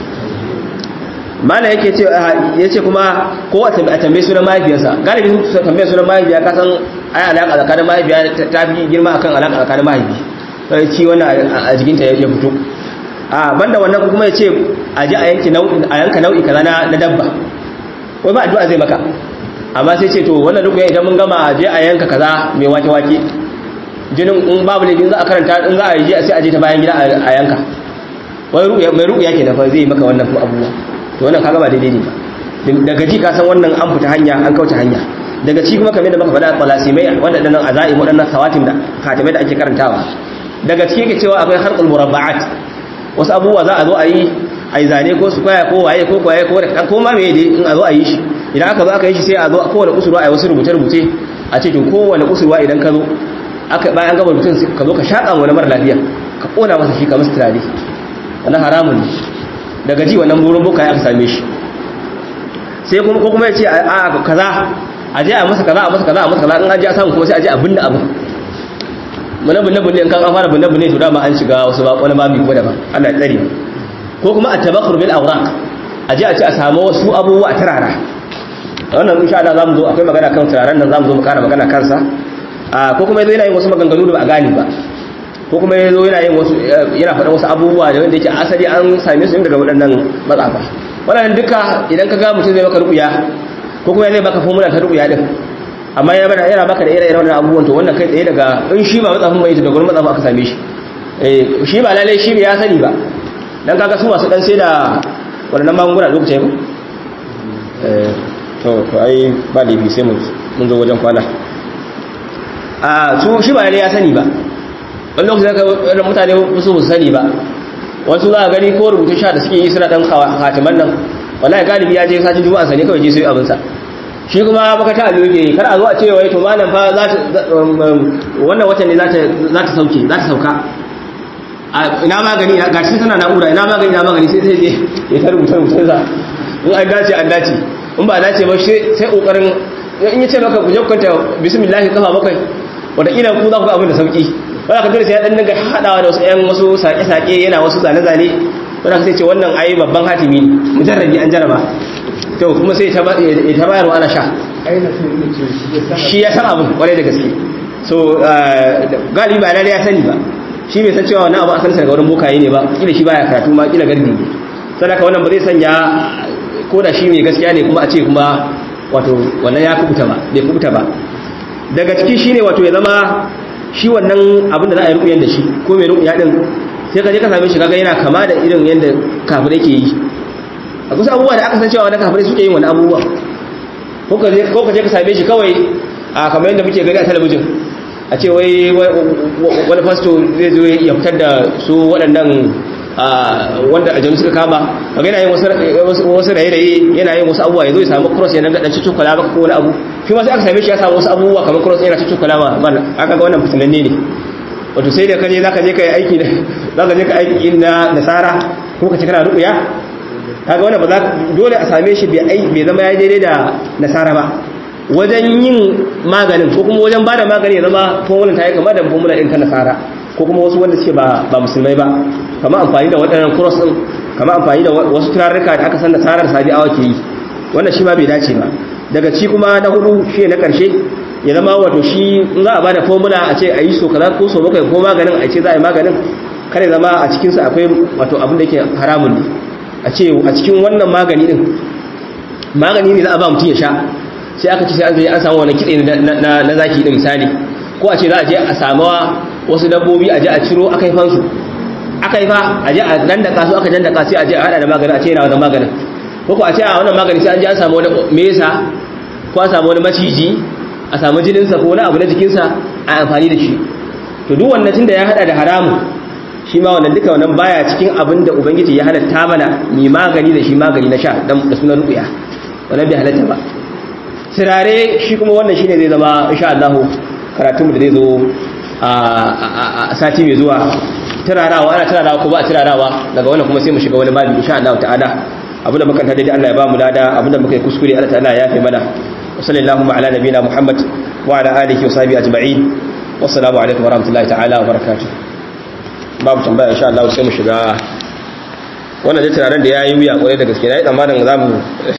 mana yake ce ya ce kuma ko a tambaye sunan mahaifiyarsa galibi sun tambaye sunan mahaifiya ka san ai alaka tsakanin mahaifiya ta fi girma akan alaka tsakanin mahaifi sai ci wannan a jikinta ya fito a banda wannan kuma ya ce a ji a yanki a yanka nau'i kaza na dabba wai ba addu'a zai maka amma sai ce to wannan rukuya idan mun gama a je a yanka kaza mai wake wake jinin in babu ne za a karanta in za a yi sai a je ta bayan gida a yanka wai rukuya mai rukuya kenan fa zai maka wannan kuma abubuwa to wannan kaga ba daidai ne ba daga ji ka san wannan an fita hanya an kauce hanya daga ci kuma kamar da muka faɗa talasimai waɗannan azaim waɗannan khawatim da khatimai da ake karantawa daga ciki yake cewa akwai harqul murabba'at wasu abubuwa za a zo a yi a yi zane ko su kwaya ko waye ko kwaye ko da ko ma meye dai in a zo a yi shi idan aka zo aka yi shi sai a zo kowane kusurwa a yi wasu rubuce-rubuce a ce to kowane kusurwa idan ka zo aka bayan gaba rubutun ka zo ka shaƙa wani mara lafiya ka ƙona masa shi ka masa turare wannan haramun ne daga ji wannan burin boka ya aka same shi sai kuma ko kuma ya ce a kaza a je a masa kaza a masa kaza a masa kaza in an je a samu kuma sai a je a binne abu muna binne binne in kan an fara binne binne to dama an shiga wasu ba wani babu ko daban Allah ya tsare ko kuma at-tabakhur bil awraq a je a ce a samu wasu abubuwa a turara wannan insha Allah zamu zo akwai magana kan turaren nan zamu zo mu kara magana kansa ko kuma yazo yana yin wasu maganganu da ba a gane ba ko kuma yazo yana yin wasu yana faɗa wasu abubuwa da wanda yake asali an same su daga waɗannan matsafa wannan duka idan ka ga mutum zai maka rubuya ko kuma zai baka formula ta rubuya din amma ya bada yana baka da ire-iren wannan abubuwan to wannan kai tsaye daga in shi ba matsafin bai daga gurin matsafin aka same shi eh shi ba lalle shi ya sani ba dan kaga su masu dan sai da wannan magunguna lokacin ba eh to to ai ba laifi sai mun mun zo wajen kwana a su shi ba lalle ya sani ba wani lokacin da mutane su su sani ba wasu za a gani ko rubutun sha da suke yi suna dan hatiman nan wallahi galibi ya je sacin juma'a sane kawai je sai abinsa shi kuma baka ta allo yake kar a zo a ce wai to malam fa za ta wannan watan ne za ta za ta sauke za ta sauka ina magani ga shi tana na'ura ina magani ina magani sai sai je ya ta rubuta rubutun sa in an dace an dace in ba dace ba sai kokarin in ya ce maka ku je kwanta bismillah kafa bakwai wata kila ku za ku ga abin da sauki wanda ka dole sai ya dan daga hadawa da wasu ƴan wasu sake-sake yana wasu zane-zane wanda ka sai ce wannan ayi babban hatimi ne mujarrabi an jaraba to kuma sai ta bayarwa ana sha shi ya san abin kwarai da gaske so galibi ba lalle ya sani ba shi bai san cewa wannan abu asalin daga wurin bokaye ne ba kila shi baya karatu ma kila gardi ne sadaka wannan ba zai sanya ko da shi mai gaskiya ne kuma a ce kuma wato wannan ya kubuta ba bai kubuta ba daga ciki shine wato ya zama shi wannan abin da za a yi rukuyan da shi ko mai rukuya din sai ka je ka same shi kaga yana kama da irin yadda kafirai ke yi a kusa abubuwa da aka san cewa wani kafirai suke yin wani abubuwa ko ka je ka same shi kawai a kamar yadda muke gani a talabijin a ce wai wani fasto zai zo ya fitar da su waɗannan wanda aljanu suka kama kaga yana yin wasu raye-raye yana yin wasu abubuwa ya zo ya samu cross ya daga dan cikin kwala maka ko wani abu shi ma sai aka same shi ya samu wasu abubuwa kamar cross yana cikin kwala ma mana aka ga wannan fitinanne ne wato sai da kaje zaka je kai aiki zaka je ka aiki na nasara ko ka ci kana ruƙuya kaga wannan ba za dole a same shi bai ai bai zama ya daidai da nasara ba wajen yin maganin ko kuma wajen bada magani ya zama formula ta yi kamar da formula din ta nasara ko kuma wasu wanda suke ba ba musulmai ba kamar amfani da waɗannan cross din kamar amfani da wasu turarruka da aka san nasarar sabi'awa ke yi wannan shi ma bai dace ba daga ci kuma na hudu shi na karshe ya zama wato shi in za a bada formula a ce a yi so kaza ko so bakwai ko maganin a ce za a yi maganin kare zama a cikinsa akwai wato abin da yake haramun ne a ce a cikin wannan magani din magani ne za a ba mutum ya sha sai aka ce sai an zai an samu wani kitse na zaki din misali ko a ce za a je a samawa wasu dabbobi a je a ciro aka yi fansu aka yi fa a je a dandaka su aka dandaka sai a je a hada da maganin a ce yana wannan maganin ko ko a ce a wannan magani sai an je an samu wani mesa ko an samu wani maciji a samu jininsa ko wani abu na jikinsa a amfani da shi to duk wannan tunda ya hada da haramun shi ma wannan duka wannan baya cikin abin da ubangiji ya halatta mana mai magani da shi magani na sha da sunan ruya wannan bai halatta ba sirare shi kuma wannan shine zai zama insha Allah karatu mu da zai zo a sati mai zuwa turarawa ana turarawa ko ba a turarawa daga wannan kuma sai mu shiga wani babi insha Allah ta'ala abinda muka tada dai Allah ya ba mu lada abinda muka yi kuskure Allah ta'ala ya yafe mana wa sallallahu ala nabiyina Muhammad wa ala alihi wa sahbihi ajma'in wassalamu alaikum wa rahmatullahi ta'ala wa barakatuh babu tambaya insha Allah sai mu shiga wannan da turaren da yayi wuya kwarai da gaske nayi tsammanin zamu